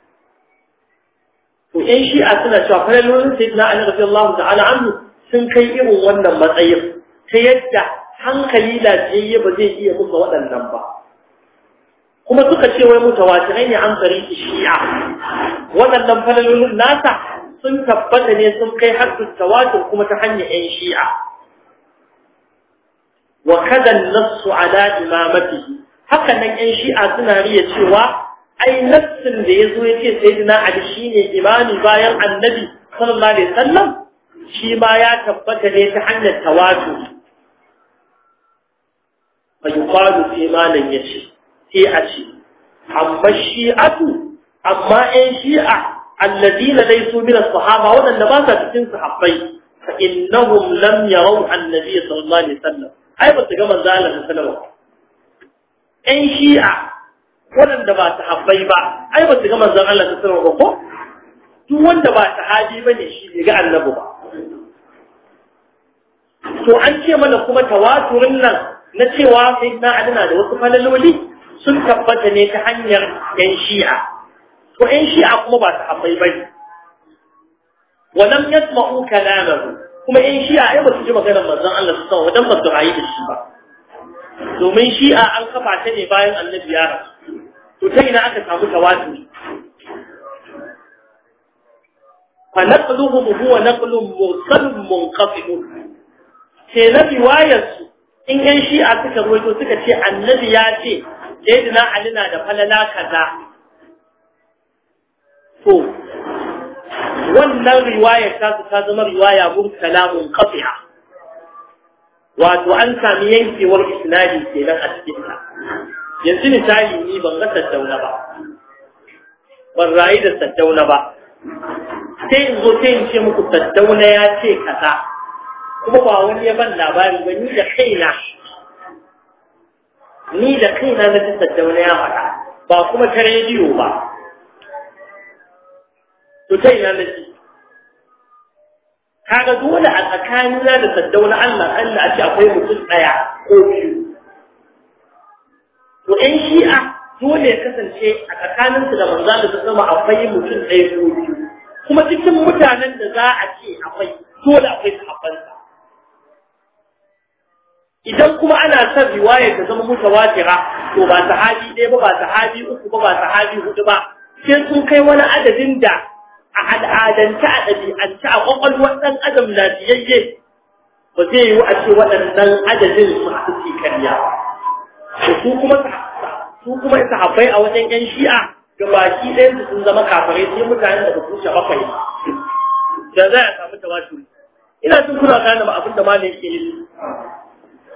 to ƴan shi'a suna cewa falalolin sayyidina ali radiyallahu ta'ala anhu sun kai irin wannan matsayin ta yadda hankali lafiyayye ba zai iya musu waɗannan ba kuma suka ce wai mutawatirai ne an tsari shi'a waɗannan falalolin nasa sun tabbata ne sun kai har tawatur kuma ta hanyar ƴan shi'a wa kada nassu ala imamatihi haka nan ƴan shi'a suna riya cewa ai nassin da yazo yace sayyidina ali shine imami bayan annabi sallallahu alaihi wasallam shi ma ya tabbata ne ta hanyar tawatur fa yuqalu fi ma lan yashi sai a ce amma shi'atu amma ƴan shi'a alladina laysu min as-sahaba wadanda ba sa cikin sahabbai fa innahum lam yaraw an-nabiy sallallahu alaihi wasallam ai ba su ga manzo Allah sallallahu alaihi wasallam ƴan shi'a wadanda ba sahabbai ba ai ba su ga manzo Allah sallallahu alaihi wasallam ba ko duk wanda ba sahabi bane shi bai ga annabi ba to an ce mana kuma tawaturin nan na cewa sai na adana da wasu falaloli sun tabbata ne ta hanyar yan shi'a to yan shi'a kuma ba sahabbai bane walam yasma'u kalamahu kuma yan shi'a ai ba su ji maganar manzon Allah sallallahu alaihi wasallam ba su rayu da shi ba domin shi'a an kafa ta ne bayan annabi ya rasu to ta ina aka samu tawaturi fa naqluhum huwa naqlun mursalun munqati sai na riwayar su in yan shi'a suka ruwaito suka ce annabi ya ce sayyidina ali na da falala kaza to wannan riwayar ta su ta zama riwaya mursala munqati'a wato an sami yankewar isnadi kenan a cikin ta yanzu misali ni ban ga saddauna ba ban rayu da saddauna ba sai in zo sai in ce muku saddauna ya ce kaza kuma ba wani ya ban labari ba ni da kaina ni da kaina na ji saddauna ya faɗa ba kuma ta rediyo ba to ta ina na ji kaga dole a tsakanina da saddauna Allah Allah a ce akwai mutum ɗaya ko biyu to ƴan shi'a dole ya kasance a tsakaninsu da manzo da ta sama akwai mutum ɗaya ko biyu kuma cikin mutanen da za a ce akwai dole akwai sahabbansa idan kuma ana son riwayar ta zama mutawatira to ba sahabi ɗaya ba ba sahabi uku ba ba sahabi hudu ba sai sun kai wani adadin da a al'adance a ɗabi'ance a ƙwaƙwalwar ɗan adam na biyayye ba zai yiwu a ce waɗannan adadin su haɗu su karya ba su kuma su kuma sahabbai a wajen ƴan shi'a ga baki ɗayan su sun zama kafirai sai mutanen da ba su wuce bakwai da za a samu tawaturi ina jin kuna gane ba abin da malam yake yi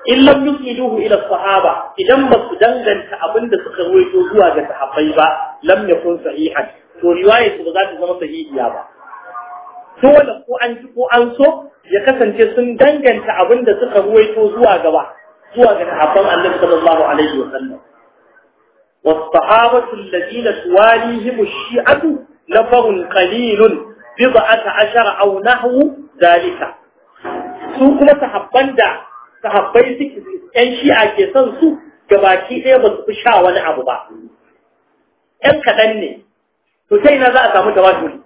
in lam yusniduhu ila sahaba idan ba su danganta abin da suka ruwaito zuwa ga sahabbai ba lam yakun sahihan to riwayar su ba za ta zama sahihiya ba dole ko an ji ko an so ya kasance sun danganta abin da suka ruwaito zuwa gaba zuwa ga sahabban Annabi sallallahu alaihi wa sallam والصحابة الذين تواليهم الشيعة نفر قليل بضعة عشر أو نحو ذلك سوكما تحبان دا sahabbai suke ‘yan shi'a ke son su gabaki ɗaya ba su fi sha wani abu ba. ‘Yan kaɗan ne, to ta ina za a samu tawaturi.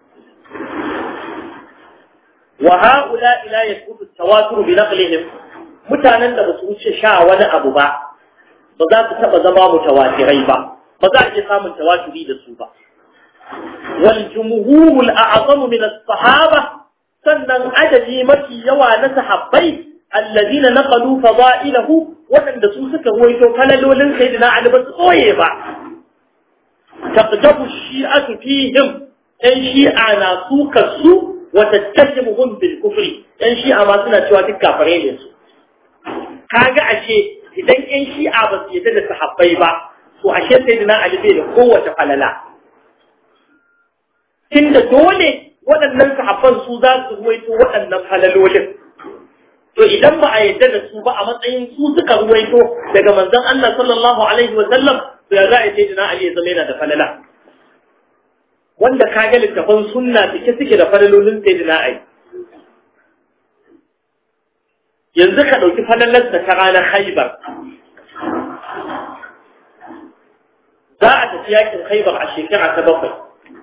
Wa ha'ula ila ya kudu tawaturu bi naqlihim mutanen da ba su wuce sha wani abu ba, ba za su taɓa zama mutawatirai ba, ba za a iya samun tawaturi da su ba. Wal jumhurul a'azamu min as-sahaba sannan adadi mafi yawa na sahabbai الذين نقلوا فضائله وأن دسوسك هو يتوكل لولن سيدنا علي بس قويبا تقدم الشيعة فيهم أن شيعة ناسوك السوء وتتهمهم بالكفر أن شيعة ما سنة شواتك كافرين يسوء kaga ashe idan ƴan shi'a ba su yadda da sahabbai ba to ashe sayyidina Ali bai da kowace falala tunda dole waɗannan sahabban su za su ruwaito waɗannan falalolin to idan ba a yadda da su ba a matsayin su suka ruwaito daga manzon Allah sallallahu alaihi wa sallam to ya za a ce dina Ali ya zama yana da falala wanda ka ga littafan sunna suke suke da falalolin sai dina Ali yanzu ka dauki falalar da ta ranar Khaibar za a tafi yakin Khaibar a shekara ta bakwai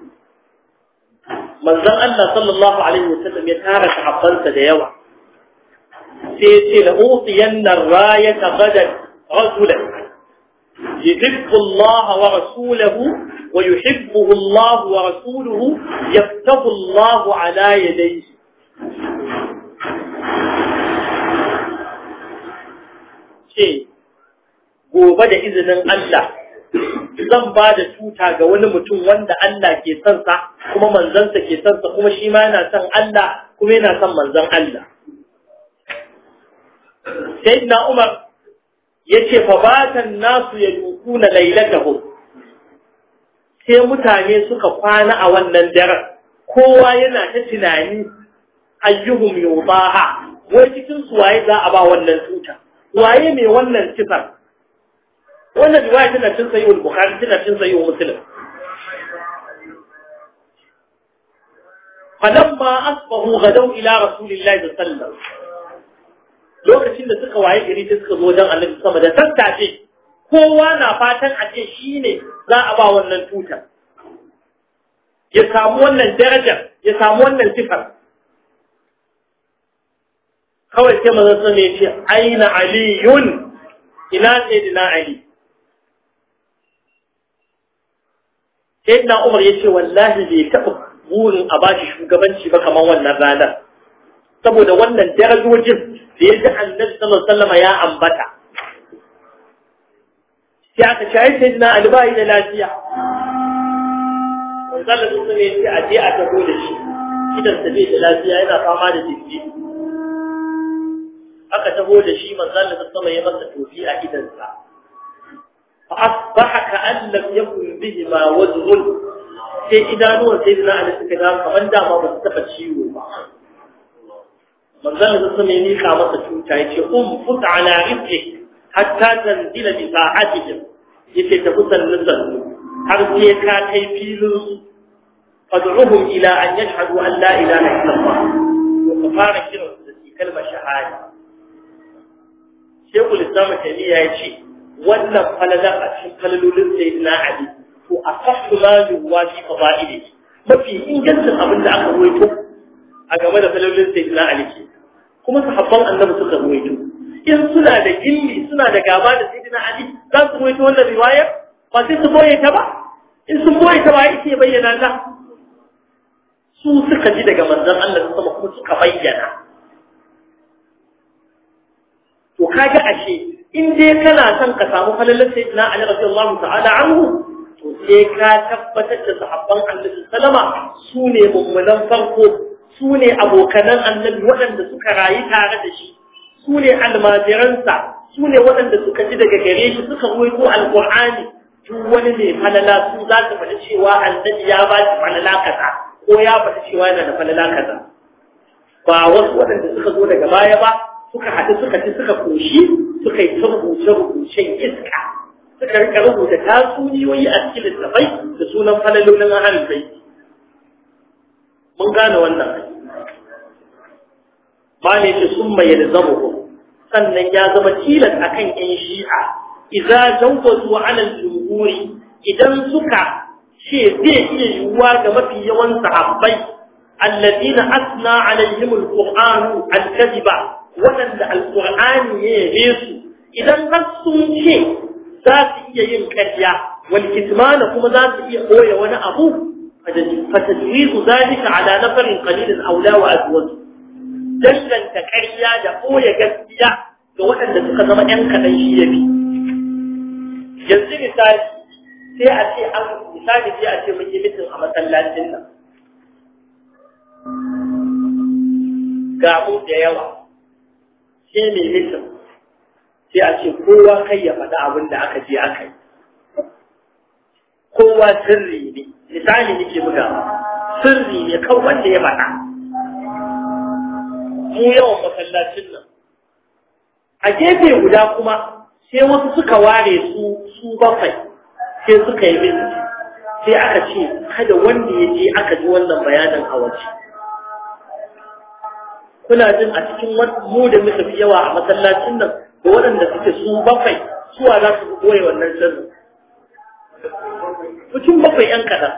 manzon Allah sallallahu alaihi wa sallam ya tara sahabbansa da yawa سيتي لأوطين الراية غدا رجلا يحب الله ورسوله ويحبه الله ورسوله يفتح الله على يديه شيء gobe da izinin Allah zan ba da tuta ga wani mutum wanda Allah ke son sa kuma manzansa ke son sa kuma shi ma yana son Allah kuma yana son manzon Allah sayyidina Umar yace fa batan nasu yadukuna lailatahu sai mutane suka kwana a wannan daren kowa yana ta tunani ayyuhum yubaha wai cikin su waye za a ba wannan tuta waye mai wannan sifar wannan riwaya tana cin sayi al-bukhari tana cin sayi muslim falamma asbahu gadaw ila rasulillahi sallallahu alaihi wasallam lokacin da suka waye gari sai suka zo wajen annabi sama da sassafe kowa na fatan a ce shi ne za a ba wannan tutar ya samu wannan darajar ya samu wannan sifar kawai sai mazan sun ya ce aina aliyun ina sayyidina ali sayyidina umar ya ce wallahi bai taɓa burin a bashi shugabanci ba kamar wannan ranar saboda wannan darajojin da ya ji annabi sallallahu alaihi wasallam ya ambata sai aka shayi sai dina albayi da lafiya manzala sun ne ce a je a taho da shi idan sa bai da lafiya yana fama da jiki aka taho da shi manzala sun sama ya masa tofi a idansa fa asbaha ka an lam yakun bihi ma wajhun sai idanuwan sai dina ali suka ga kamar dama ba su taba ciwo ba manzon da sun yi mika masa tuta yace um fut ala rizqik hatta tanzila bi sa'atihim yace ta kusan nuzul har sai ka kai filin fad'uhum ila an yashhadu an la ilaha illa Allah wa ka fara kiran da shi kalmar shahada Sheikhul Islam Taymiya yace wannan falalar a cikin falalolin sayyidina Ali to asahhu ma yuwa fi fadailihi mafi ingancin abin da aka ruwaito a game da falalolin sayyidina Ali ke kuma sahabban annabi suka ruwaito in suna da gilli suna da gaba da sayyidina Ali za su ruwaito wannan riwaya ba sai su boye ta ba in sun boye ta ba yake bayyana ta su suka ji daga manzon Allah sama kuma suka bayyana to kaga ashe in dai kana son ka samu falalar sayyidina Ali radiyallahu ta'ala anhu to sai ka tabbatar da sahabban Annabi sallama su ne mummunan farko su ne abokanan Annabi waɗanda suka rayu tare da shi su ne almajiransa su ne waɗanda suka ji daga gare shi suka ruwaito alqur'ani duk wani mai falala su za su faɗi cewa annabi ya ba shi falala kaza ko ya faɗi cewa yana da falala kaza ba wasu waɗanda suka zo daga baya ba suka haɗu suka ci suka koshi suka yi ta rubuce-rubucen iska suka rika rubuta tatsuniyoyi a cikin littafai da sunan falalolin ahalin bai mun gane wannan ba ne ce sun mai yalzamu sannan ya zama tilas akan yan shi'a idza jawwazu ala al-jumhuri idan suka ce zai iya yiwuwa ga mafi yawan sahabbai alladina asna alaihim al-qur'an al-kadhiba wadanda al-qur'ani ya yabe su idan har sun ce za su iya yin ƙarya wal kitmana kuma za su iya koya wani abu fatajwizu zalika ala nafarin qalilin aula wa azwaj dallanta ƙarya da koya gaskiya ga waɗanda suka zama ƴan kaɗan shi ya bi yanzu misali sai a ce an misali sai a ce mun yi mitin a masallacin nan ga mu da yawa sai mai mitin sai a ce kowa kai ya faɗi abin da aka je aka yi kowa sirri ne misali nake buga sirri ne kan wanda ya faɗa mu yawan masallacin nan a gefe guda kuma sai wasu suka ware su su bakwai sai suka yi min sai aka ce kada wanda ya je aka ji wannan bayanin a waje kuna jin a cikin mu da muka fi yawa a masallacin nan da waɗanda suke su bakwai suwa za su goye wannan sirrin mutum bakwai ‘yan kaɗan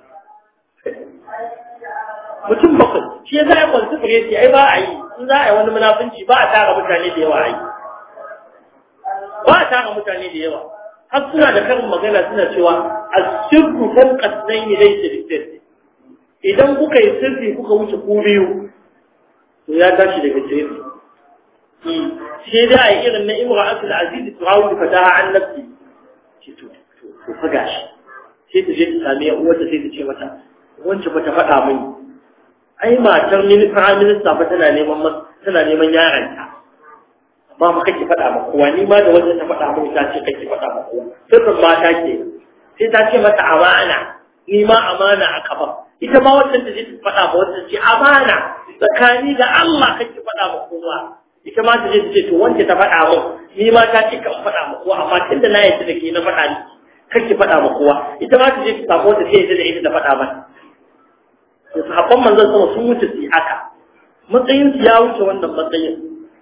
mutum bakwai shi za a kwanci fure ce ai ba a yi in za a yi wani munafunci ba a tara mutane da yawa a yi ba a tara mutane da yawa har suna da karin magana suna cewa a sirku kan kasnan yi dai sirri idan kuka yi sirri kuka wuce ku biyu to ya tashi daga sirri sai da a yi irin na imra asul aziz su hawo da fataha an nafsi ce to to fa gashi sai ta je ta sami uwarta sai ta ce mata wance ba ta faɗa mini ai matar mini prime minister fa tana neman tana neman yaranta ba mu kake faɗa ma kowa ni ma da wanda ta faɗa mini ta ce kake faɗa ma kowa sirrin mata ke sai ta ce mata amana ni ma amana a kafa ita ma wannan ta je ta faɗa ma wanda ce amana tsakani da Allah kake faɗa ma kowa ita ma ta je ta ce to wanda ta faɗa mu ni ma ta ce kan faɗa ma kowa amma tunda na yadda da ke na faɗa ni kake faɗa ma kowa ita ma ta je ta samu wanda sai yadda da ita da faɗa mata to sahabban manzon sama sun wuce su haka matsayin su ya wuce wannan matsayin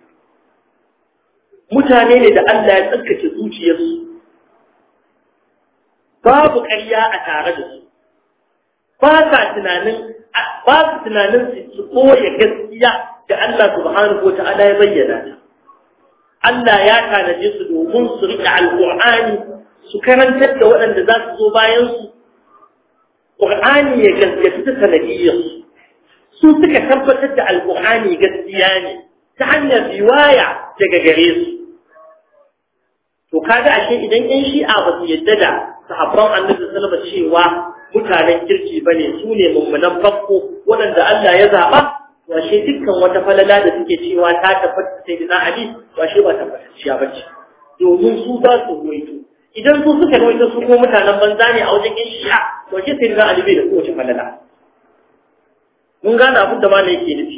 mutane ne da Allah ya tsarkake zuciyarsu babu ƙarya a tare da su ba sa tunanin ba su tunanin su koya gaskiya da Allah subhanahu wa ta'ala ya bayyana ta Allah ya tanaje su domin su riƙe alƙur'ani su karantar da waɗanda za su zo bayan su ƙur'ani ya gaskata ta sanadiyyar su suka tabbatar da alƙur'ani gaskiya ne ta hanyar riwaya daga gare su to kaga ashe idan yan shi'a ba su yadda da sahabban annabi sallallahu alaihi cewa mutanen kirki bane su ne mummunan farko waɗanda Allah ya zaba to ashe dukkan wata falala da suke cewa ta tabbata sai da Ali to ashe ba tabbatacciya bace domin su za su ruwaito idan su suka ruwaito su ko mutanen banza ne a wajen yan shi'a to ashe sai da Ali bai da kowace falala mun gane abin da malai yake nufi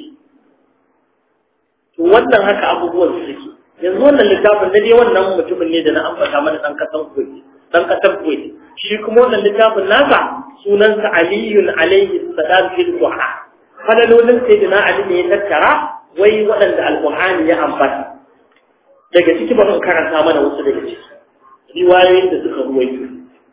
to wannan haka abubuwan su suke yanzu wannan littafin da dai wannan mutumin ne da na ambata mana dan kasan Kuwait dan kasar Kuwait shi kuma wannan littafin nasa sunansa Aliyun alaihi salam fil duha falalolin sayyidina Ali ne ya tattara wai waɗanda alqur'ani ya ambata daga ciki bari karanta mana wasu daga ciki riwayoyin da suka ruwaito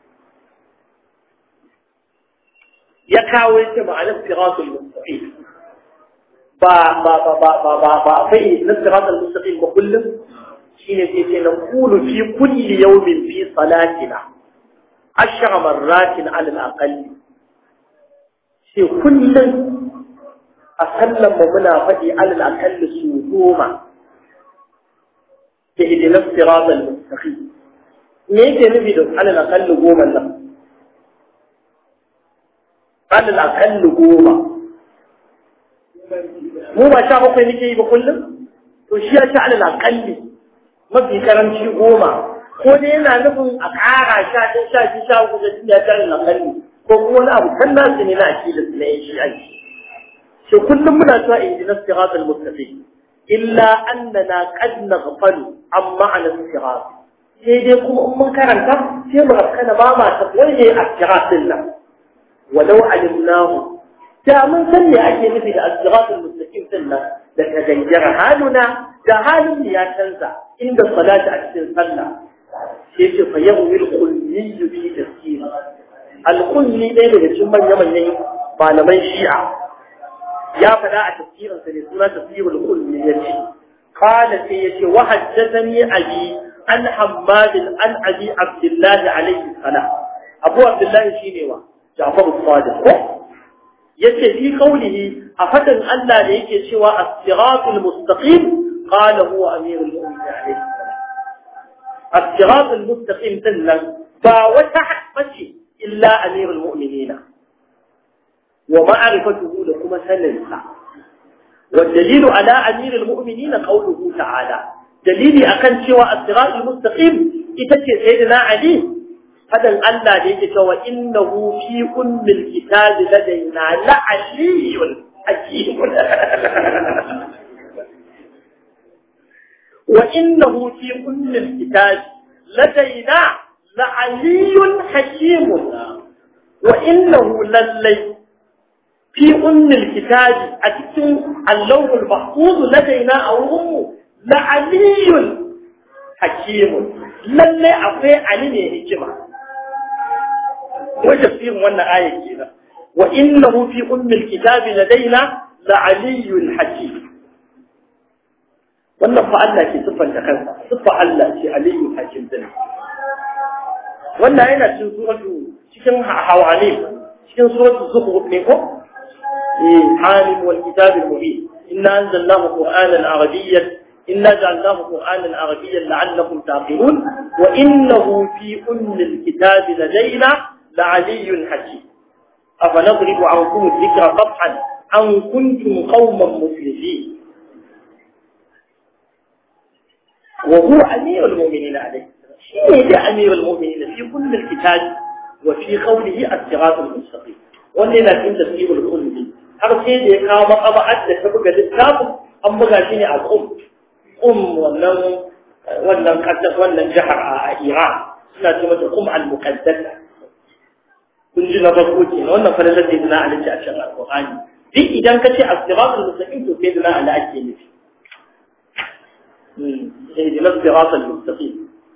ya kawo yake ma'anar siratul mustaqim ba ba ba ba ba ba ba akwai na siratal mustaqim ba kullum shine sai ce na qulu fi kulli yawmin fi salatina ashra marratin ala al-aqall sai kullum a sallan mu muna faɗi ala al-aqall su goma ke idina siratal mustaqim me yake nufi da ala al-aqall goma nan ala al-aqall goma mu ba sha bakwai nake yi ba kullum to shi ya ci alal akalli mafi karanci goma ko dai yana nufin a ƙara sha ɗin sha biyu sha uku da tun ya tare na kalli ko kuma wani abu kan nasu ne na akidar su na yin shi aiki shi kullum muna cewa ihdinas siratal mustaqim illa annana qad naghfalu an ma'ana sirat sai dai kuma in mun karanta sai mu rafkana ba ma ta waje a sirat din nan walau alimnahu da mun san me ake nufi da as-siratal mustaqim din nan da tagayyara haluna da halin ya canza inda salati a cikin sallah sai ce fa yawmil kulli bi tafsir al-kulli ɗaya daga cikin manyan manyan malaman shi'a ya faɗa a tafsirinsa ne suna tafsirul kulli yace qala sai yace wa haddathani abi an hammad an abi abdullah alayhi salam abu abdullah shine wa ja'far as-sadiq ko yace fi qawlihi a fadan Allah da yake cewa as-siratul mustaqim qala huwa amirul mu'minin alayhi salam as-siratul mustaqim dillan ba wata bace illa amirul mu'minin ومعرفته لكم سننسى والدليل على أمير المؤمنين قوله تعالى دليل أكن شوى الصراط المستقيم إتكي سيدنا علي هذا الألا ليك وإنه في أم الكتاب لدينا لعلي حكيم وإنه في أم الكتاب لدينا لعلي حكيم وإنه للي في أم الكتاب أتكتم اللوح المحفوظ لدينا أو أمه لعلي حكيم للي أقوي علي هجمة وتفسير وانا آية كده وإنه في أم الكتاب لدينا لعلي حكيم wannan fa Allah ke siffanta kansa siffa Allah ce aliyu hakim din wannan yana cikin suratu cikin hawani cikin suratu zukhruf ne ko حامم والكتاب المبين إنا أنزلناه قرآنا عربيا إنا جعلناه قرآنا عربيا لعلكم تعقلون وإنه في أم الكتاب لدينا لعلي حكيم أفنضرب عنكم الذكر قطعا أن كنتم قوما مسلمين وهو أمير المؤمنين عليه شيء أمير المؤمنين في كل الكتاب وفي قوله الصراط المستقيم وأننا في تفسير الكل har sai da ya kawo makaba'ar da ta buga littafin an buga shi ne a kum kum wannan wannan kasar wannan jihar a Iran suna ce mata kum al-muqaddasa kun ji na farko ke wannan falalar da yana alaji a cikin alqur'ani duk idan ka ce as-siratul mustaqim to sai dana ala ake nufi sai dana as-siratul mustaqim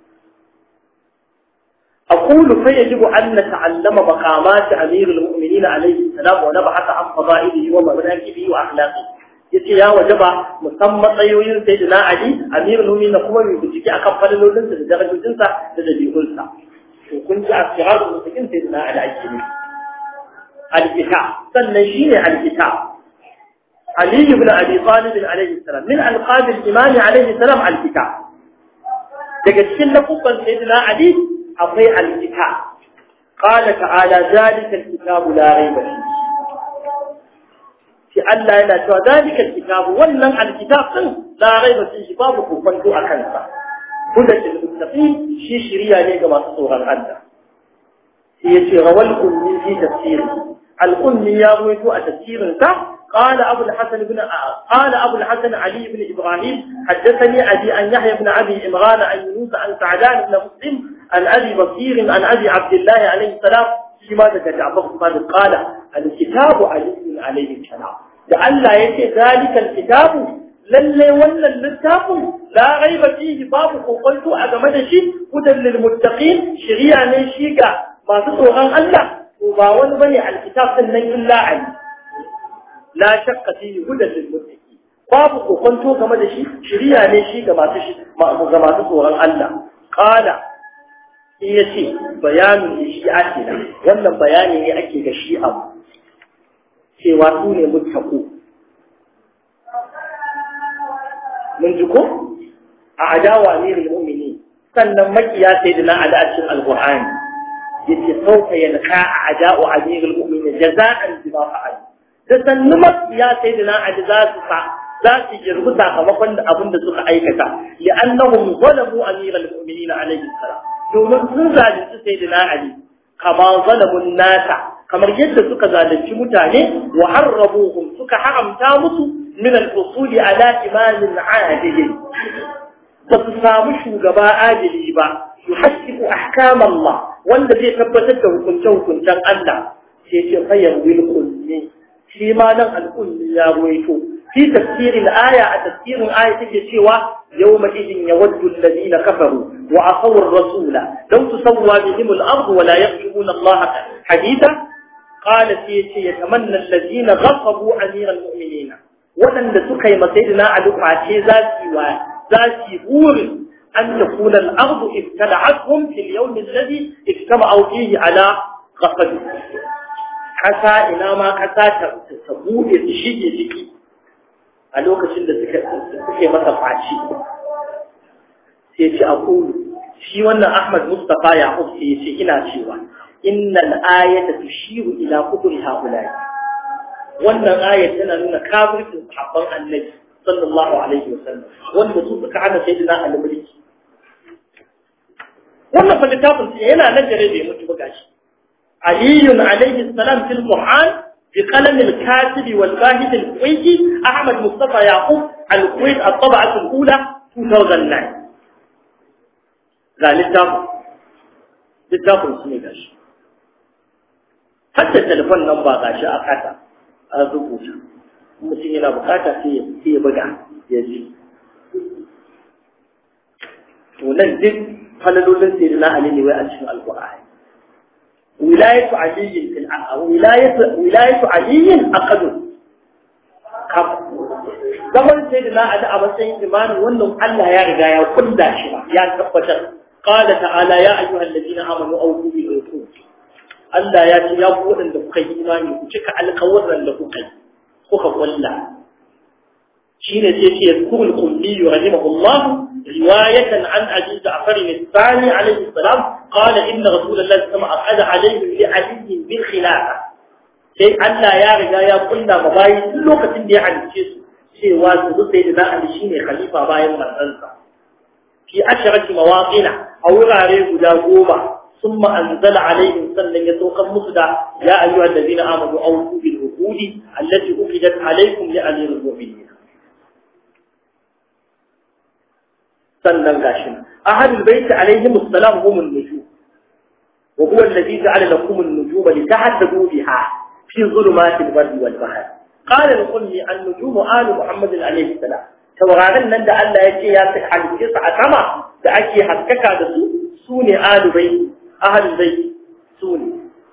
أقول فيجب أن نتعلم مقامات أمير المؤمنين عليه السلام ونبحث عن فضائله ومناكبه وأخلاقه yace ya wajaba musamman tsayoyin sayyidina Ali amirul mu'minin kuma mai bincike akan fadalolinsa da darajojinsa da dabi'unsa to kun ji asirar musulmin sayyidina Ali ake ne al-kita sannan shine al-kita Ali ibn Abi Talib alayhi salam min alqab al-imam alayhi salam al-kita daga cikin lafufan sayyidina Ali akwai alkitab qala ta'ala zalika alkitabu la rayba fihi shi Allah yana cewa zalika alkitabu wannan alkitab din la rayba fihi babu kokonto a kansa hudan lil muttaqin shi shiriya ne ga masu tsoron Allah shi yace rawal ummi fi tafsiri al-ummi ya ruwaito a tafsirin sa قال أبو الحسن بن قال أبو الحسن علي بن إبراهيم حدثني أبي أن يحيى بن أبي إمران عن يونس عن سعدان بن مسلم عن أبي بصير عن أبي عبد الله عليه السلام فيما ذكر جعفر بن قال الكتاب علي عليه السلام لعل يأتي ذلك الكتاب للي ولا الكتاب لا غيب فيه باب قلت أجمد شيء هدى للمتقين شريعة نشيكا ما تطوغان الله وباون بني الكتاب سنن إلا علي لا شك فيه هدى للمتقين babu kokonto game da shi shiriya ne shi ga masu ga masu tsoron Allah qala in yace bayanin da shi ake da wannan bayani ne ake ga shi abu cewa su ne muttaqu mun ji ko a adawa amirul mu'minin sannan makiya sayyidina ali a cikin alqur'ani yace sauka yalqa a ada'u amirul mu'minin jaza'an bima fa'al da sannu makiya sayyidina ali za su sa za su girbi sakamakon da abin da suka aikata li'annahum zalamu amiral mu'minin alayhi salam domin sun zalunci sayyidina ali kama zalamun nasa kamar yadda suka zalunci mutane wa harrabuhum suka haramta musu min al-usul ala imamin adil ba su samu shugaba adili ba yuhaqqiqu ahkam Allah wanda zai tabbatar da hukunce hukuncen Allah sai ce fayyar wil kulli shi ma nan al-kulli ya ruwaito في تفسير الآية تفسير الآية تجي يومئذ يود الذين كفروا وعصوا الرسول لو تسوى بهم الأرض ولا يرجعون الله حديثا قال سيتي يتمنى الذين غصبوا أمير المؤمنين ولن تكي مسيدنا على فاتي ذاتي وذاتي بور أن تكون الأرض ابتلعتهم في اليوم الذي اجتمعوا فيه على غصبه حتى إلى ما كساتر تسبوه تشيء ذكي a lokacin da suke masa faci sai ce a kulu shi wannan Ahmad Mustafa Yaqub sai ce ina cewa innal ayata tushiru ila kufri haulai wannan ayat tana nuna kafircin sahabban annabi sallallahu alaihi wasallam wanda su suka hana sayyidina Ali mulki wannan fa littafin yana nan da bai mutu ba gashi aliyun alaihi salam fil qur'an بقلم الكاتب والباهد الكويتي أحمد مصطفى يعقوب الكويت الطبعة الأولى 2009 لا للتافع للتافع سنة غاش حتى التلفون نمبر غاش أقاتا أذوبوتا mutum yana bukata sai ya buga ya ji to nan duk falalolin sai na ali ne wai a cikin alqur'ani ولاية علي في الع... ولاية ولاية علي أقل كم zaman sai da na ada a matsayin imani wannan Allah ya riga ya kulla shi ba ya tabbatar qala ta'ala ya ayyuhal ladina amanu awfu bil uqud Allah ya ce ya ku wadanda kuka yi imani ku cika alƙawarin da kuka yi kuka kulla shine sai ce yazkurul qulli rahimahullah رواية عن أبي جعفر الثاني عليه السلام قال إن رسول الله صلى الله عليه وسلم أقعد عليهم لعلي بالخلافة sai Allah ya riga ya kulla ma bayi duk lokacin da ya halice su cewa su zo sai da Ali shine khalifa bayan manzansa fi asharati mawaqina a wurare guda goma summa anzala alaihim sannan ya saukar musu da ya ayyuhal ladina amanu awfu bil uqudi allati uqidat alaikum li amiril mu'minin sannan gashi ahadul baiti alaihim assalam hum an-nujum wa huwa alladhi ja'ala lakum an-nujuma litahtadu biha fi dhulumati al-barri wal-bahr qala al-qulli an-nujum alu muhammad alayhi salam taurarin nan da Allah ya ce ya saka halice su a sama da ake haskaka da su su ne alu baiti ahadul baiti su ne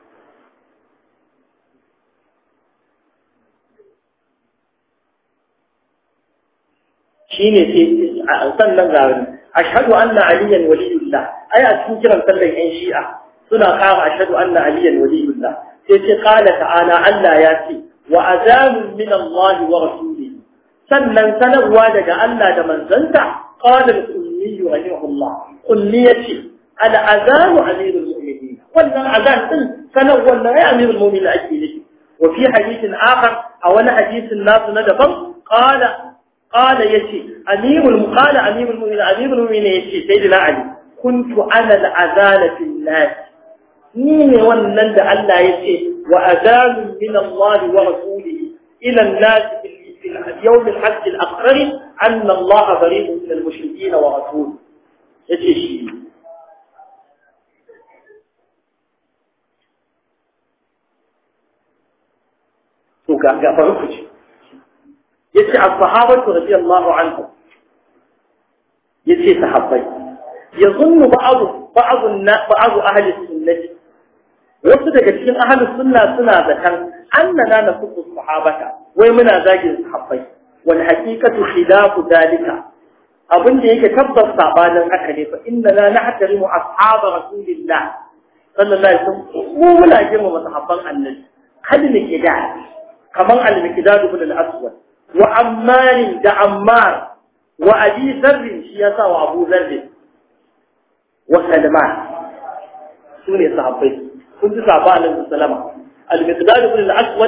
shine sai sannan ga ashhadu anna aliyan waliyullah ai a cikin kiran sallan yan shi'a suna kara ashhadu anna aliyan waliyullah sai ce qala ta'ala Allah ya ce wa azanun min Allah wa rasulihi sannan sanarwa daga Allah da manzanta qala al-ummi rahimahullah kulli yace al azanu amirul mu'minin wannan azan din sanarwa na ya amirul mu'minin ake nufi wa fi hadithin akhar a wani hadisin nasu na daban qala قال يتي أمير قال أمير المؤمنين أمير المؤمنين يتي سيدنا علي كنت أنا الأذان في الناس مين ونند ألا يتي وأذان من الله ورسوله إلى الناس في اليوم الحج الأخر أن الله بريء من المشركين ورسوله يتي شيء to ga ga farko ce yace as-sahabatu radiyallahu anhum yace sahabbai yazunnu ba'd ba'd ba'd ahli sunnah wasu daga cikin ahli sunna suna zakan annana nafuku sahabata wai muna zagin sahabbai wal haqiqatu khilafu dalika abin da yake tabbas sabanin haka ne fa innana nahtarimu ashab rasulillah sallallahu alaihi wasallam mu muna girmama sahabban annabi kada ne ke da kaman al-miqdad ibn al-aswad wa ammar da ammar wa abi dharr shi yasa wa abu dharr wa salman sune sahabbai kun ji sahaba annabi sallama al-miqdad ibn al-aswad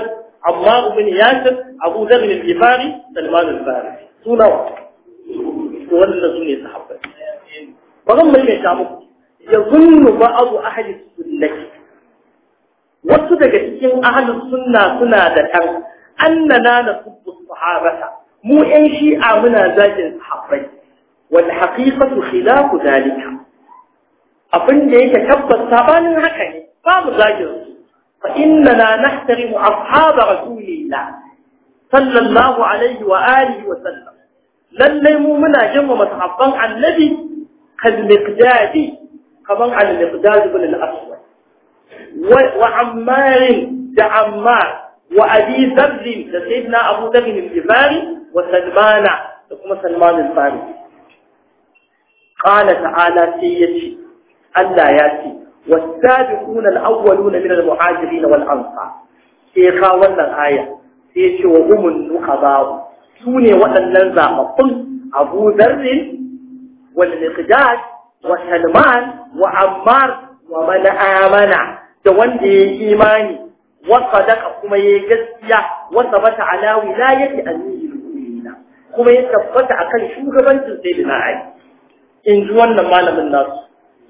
Ammar ibn Yasir Abu Dharr al-Ghifari Salman al-Farisi suna wa to wannan su ne sahabbai ba zan mai mai muku yazunnu ba'du ahli sunnati wasu daga cikin ahli sunna suna da kan annana nasubbu sahabata mu ɗan shi'a muna zagin sahabbai wal haqiqatu khilafu dalika abin da yake tabbas sabanin haka ne babu zagin su fa innana nahtarimu ashab rasulillah sallallahu alaihi wa alihi wa sallam lalle mu muna girmama sahabban annabi kal miqdadi kaman al miqdad ibn al aswad wa ammar da ammar wa abi dharr da sayyidina abu dharr al-ghifari wa salmana da kuma salman al-farisi qala ta'ala sayyidi Allah ya ce والسابقون الأولون من المهاجرين والأنصار سيخا wannan aya sai ce wa umun nuqaba sune waɗannan zababbun Abu Dharr wal Miqdad wa Salman wa Ammar wa man amana da wanda yayi imani wa sadaqa kuma yayi gaskiya wa sabata ala wilayati amirul mu'minin kuma ya tabbata akan shugabancin sayyidina Ali in ji wannan malamin nasu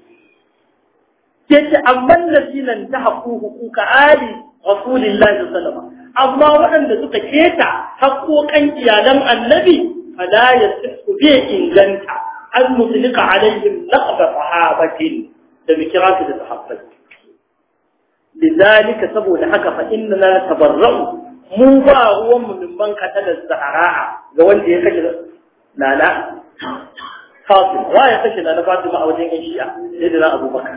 yace amman ladina tahaqqu huquqa ali rasulillahi sallallahu alaihi amma waɗanda suka keta haƙoƙan iyalan annabi fala yasihu bi inganta an mutlika alaihim laqab sahabatin da bikira su da sahabbai lidalika saboda haka fa inna tabarra'u mu ba ruwan mu min banka ta da zahara'a ga wanda ya kashe nana Fatima wa ya kashe nana Fatima a wajen Aisha sai da Abubakar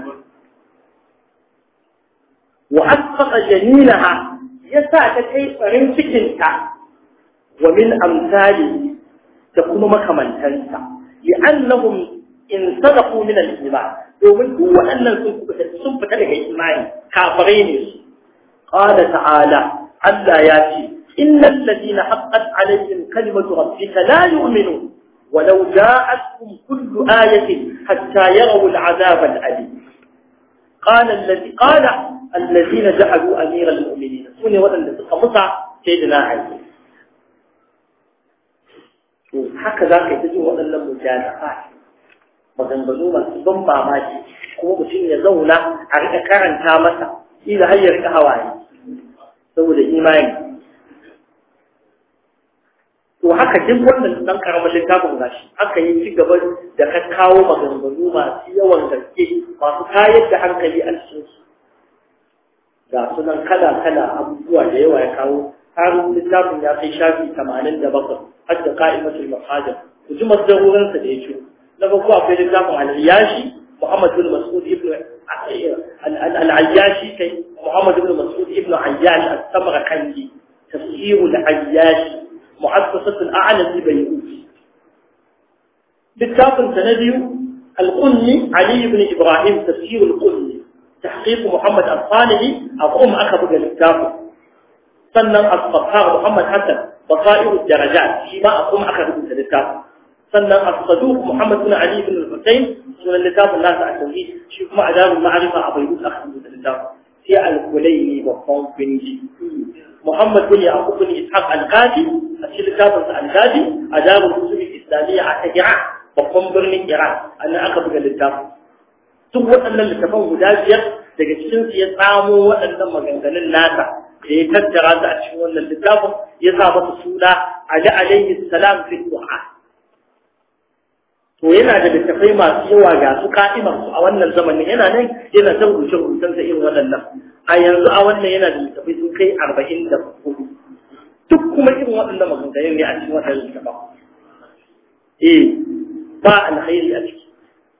وأسقط جنينها يسا تكي فرن سكنتا ومن أمثاله تكون مكمن تنسى لأنهم إن صدقوا من الإيمان ومن هو أن سنفة لك إيمان كافرين قال تعالى ألا ياتي إن الذين حقت عليهم كلمة ربك لا يؤمنون ولو جاءتهم كل آية حتى يروا العذاب الأليم قال الذي قال الذين جعلوا أمير المؤمنين سوني ودن تقمصع سيدنا علي haka za ka yi ta jin waɗannan mujada'a maganganu masu ban mamaki kuma mutum ya zauna a rika karanta masa ila har ya rika hawaye saboda imani to haka duk wannan dan karamar littafin gashi aka yi ci gaba da ka kawo maganganu masu yawan gaske masu kayar da hankali a cikin su ga sunan kala kala abubuwa da yawa ya kawo har littafin ya kai shafi 87 har da qa'imatul mafajir ku ji masdarorin sa da ya ciro na farko akwai littafin al-Yashi Muhammad bin Mas'ud ibn al-Ayyashi kai Muhammad bin Mas'ud ibn Ayyash as-Samarkandi tafsir al-Ayyashi مؤسسة الأعلى ببيروت بالتاقن سنديو القني علي بن إبراهيم تفسير القني تحقيق محمد الصالحي أقوم أخذ بالتاقن سنن الصفحاء محمد حسن بصائر الدرجات فيما أقوم أخذ بالتاقن سنن الصدوق محمد بن علي بن الحسين سنن الكتاب الناس على التوحيد شوف ما أداب المعرفة أبيروت أخذ بالتاقن في الكليني وقوم بنجي محمد بن يعقوب بن إسحاق الغازي أشيل كتابة الغازي أداب الكتب الإسلامية على إيران babban birnin Iran annan aka buga littafin duk waɗannan littafan guda biyar daga cikin su ya tsamo waɗannan maganganun nasa da ya tattara su a cikin wannan littafin ya sa masa suna Ali alayhi salam fi du'a to yana da littafai masu yawa ga su ka'imar su a wannan zamanin yana nan yana ta rubuce rubucen sa irin waɗannan a yanzu a wannan yana da littafai sun kai arba'in da hudu duk kuma irin waɗannan maganganun ne a cikin waɗannan littafan eh ba alkhairi a ciki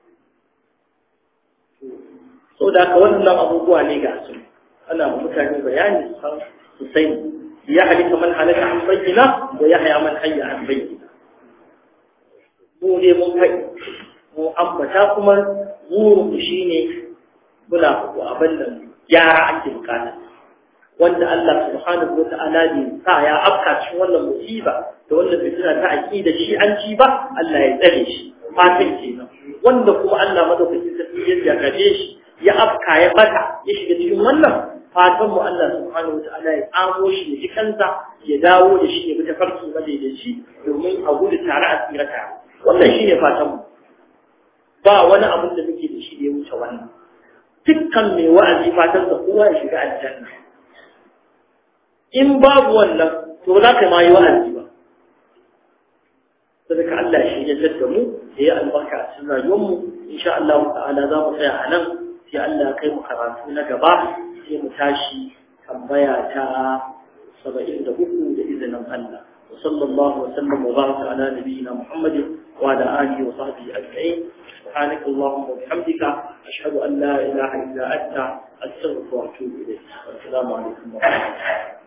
so da ka wannan abubuwa ne ga su ana mutane bayani san su sani ya halika man halaka an bayyana wa ya haya man hayya an bayyana mu ne mun kai mu ambata kuma burin shi ne muna ku abin nan gyara ake bukata wanda Allah subhanahu wa ta'ala ne sa ya afka cikin wannan musiba da wannan fitina ta aqida shi an ci ba Allah ya tsare shi fatan kenan wanda kuma Allah madaukakin sarki ya jagabe shi ya afka ya bata ya shiga cikin wannan fatan mu Allah subhanahu wataala ya tsamo shi ya ji kansa ya dawo da shi ya bi tafarki madaidaici domin a gudu tare a tsira tare wannan shine fatan mu ba wani abin da muke da shi da ya wuce wannan dukkan mai wa'azi fatan sa kowa ya shiga aljanna in babu wannan to ba za ka ma yi wa'azi ba sadaka Allah shi ya da mu da ya albarka a cikin rayuwarmu insha Allah ta'ala za mu tsaya a nan sai Allah ya kai mu karatu na gaba sai mu tashi tambaya ta 73 da izinin Allah wa sallallahu wa sallam wa baraka ala nabiyyina Muhammad wa ala alihi wa sahbihi ajma'in سبحانك اللهم وبحمدك أشهد أن لا إله إلا أنت أستغفرك وأتوب إليك والسلام عليكم ورحمة الله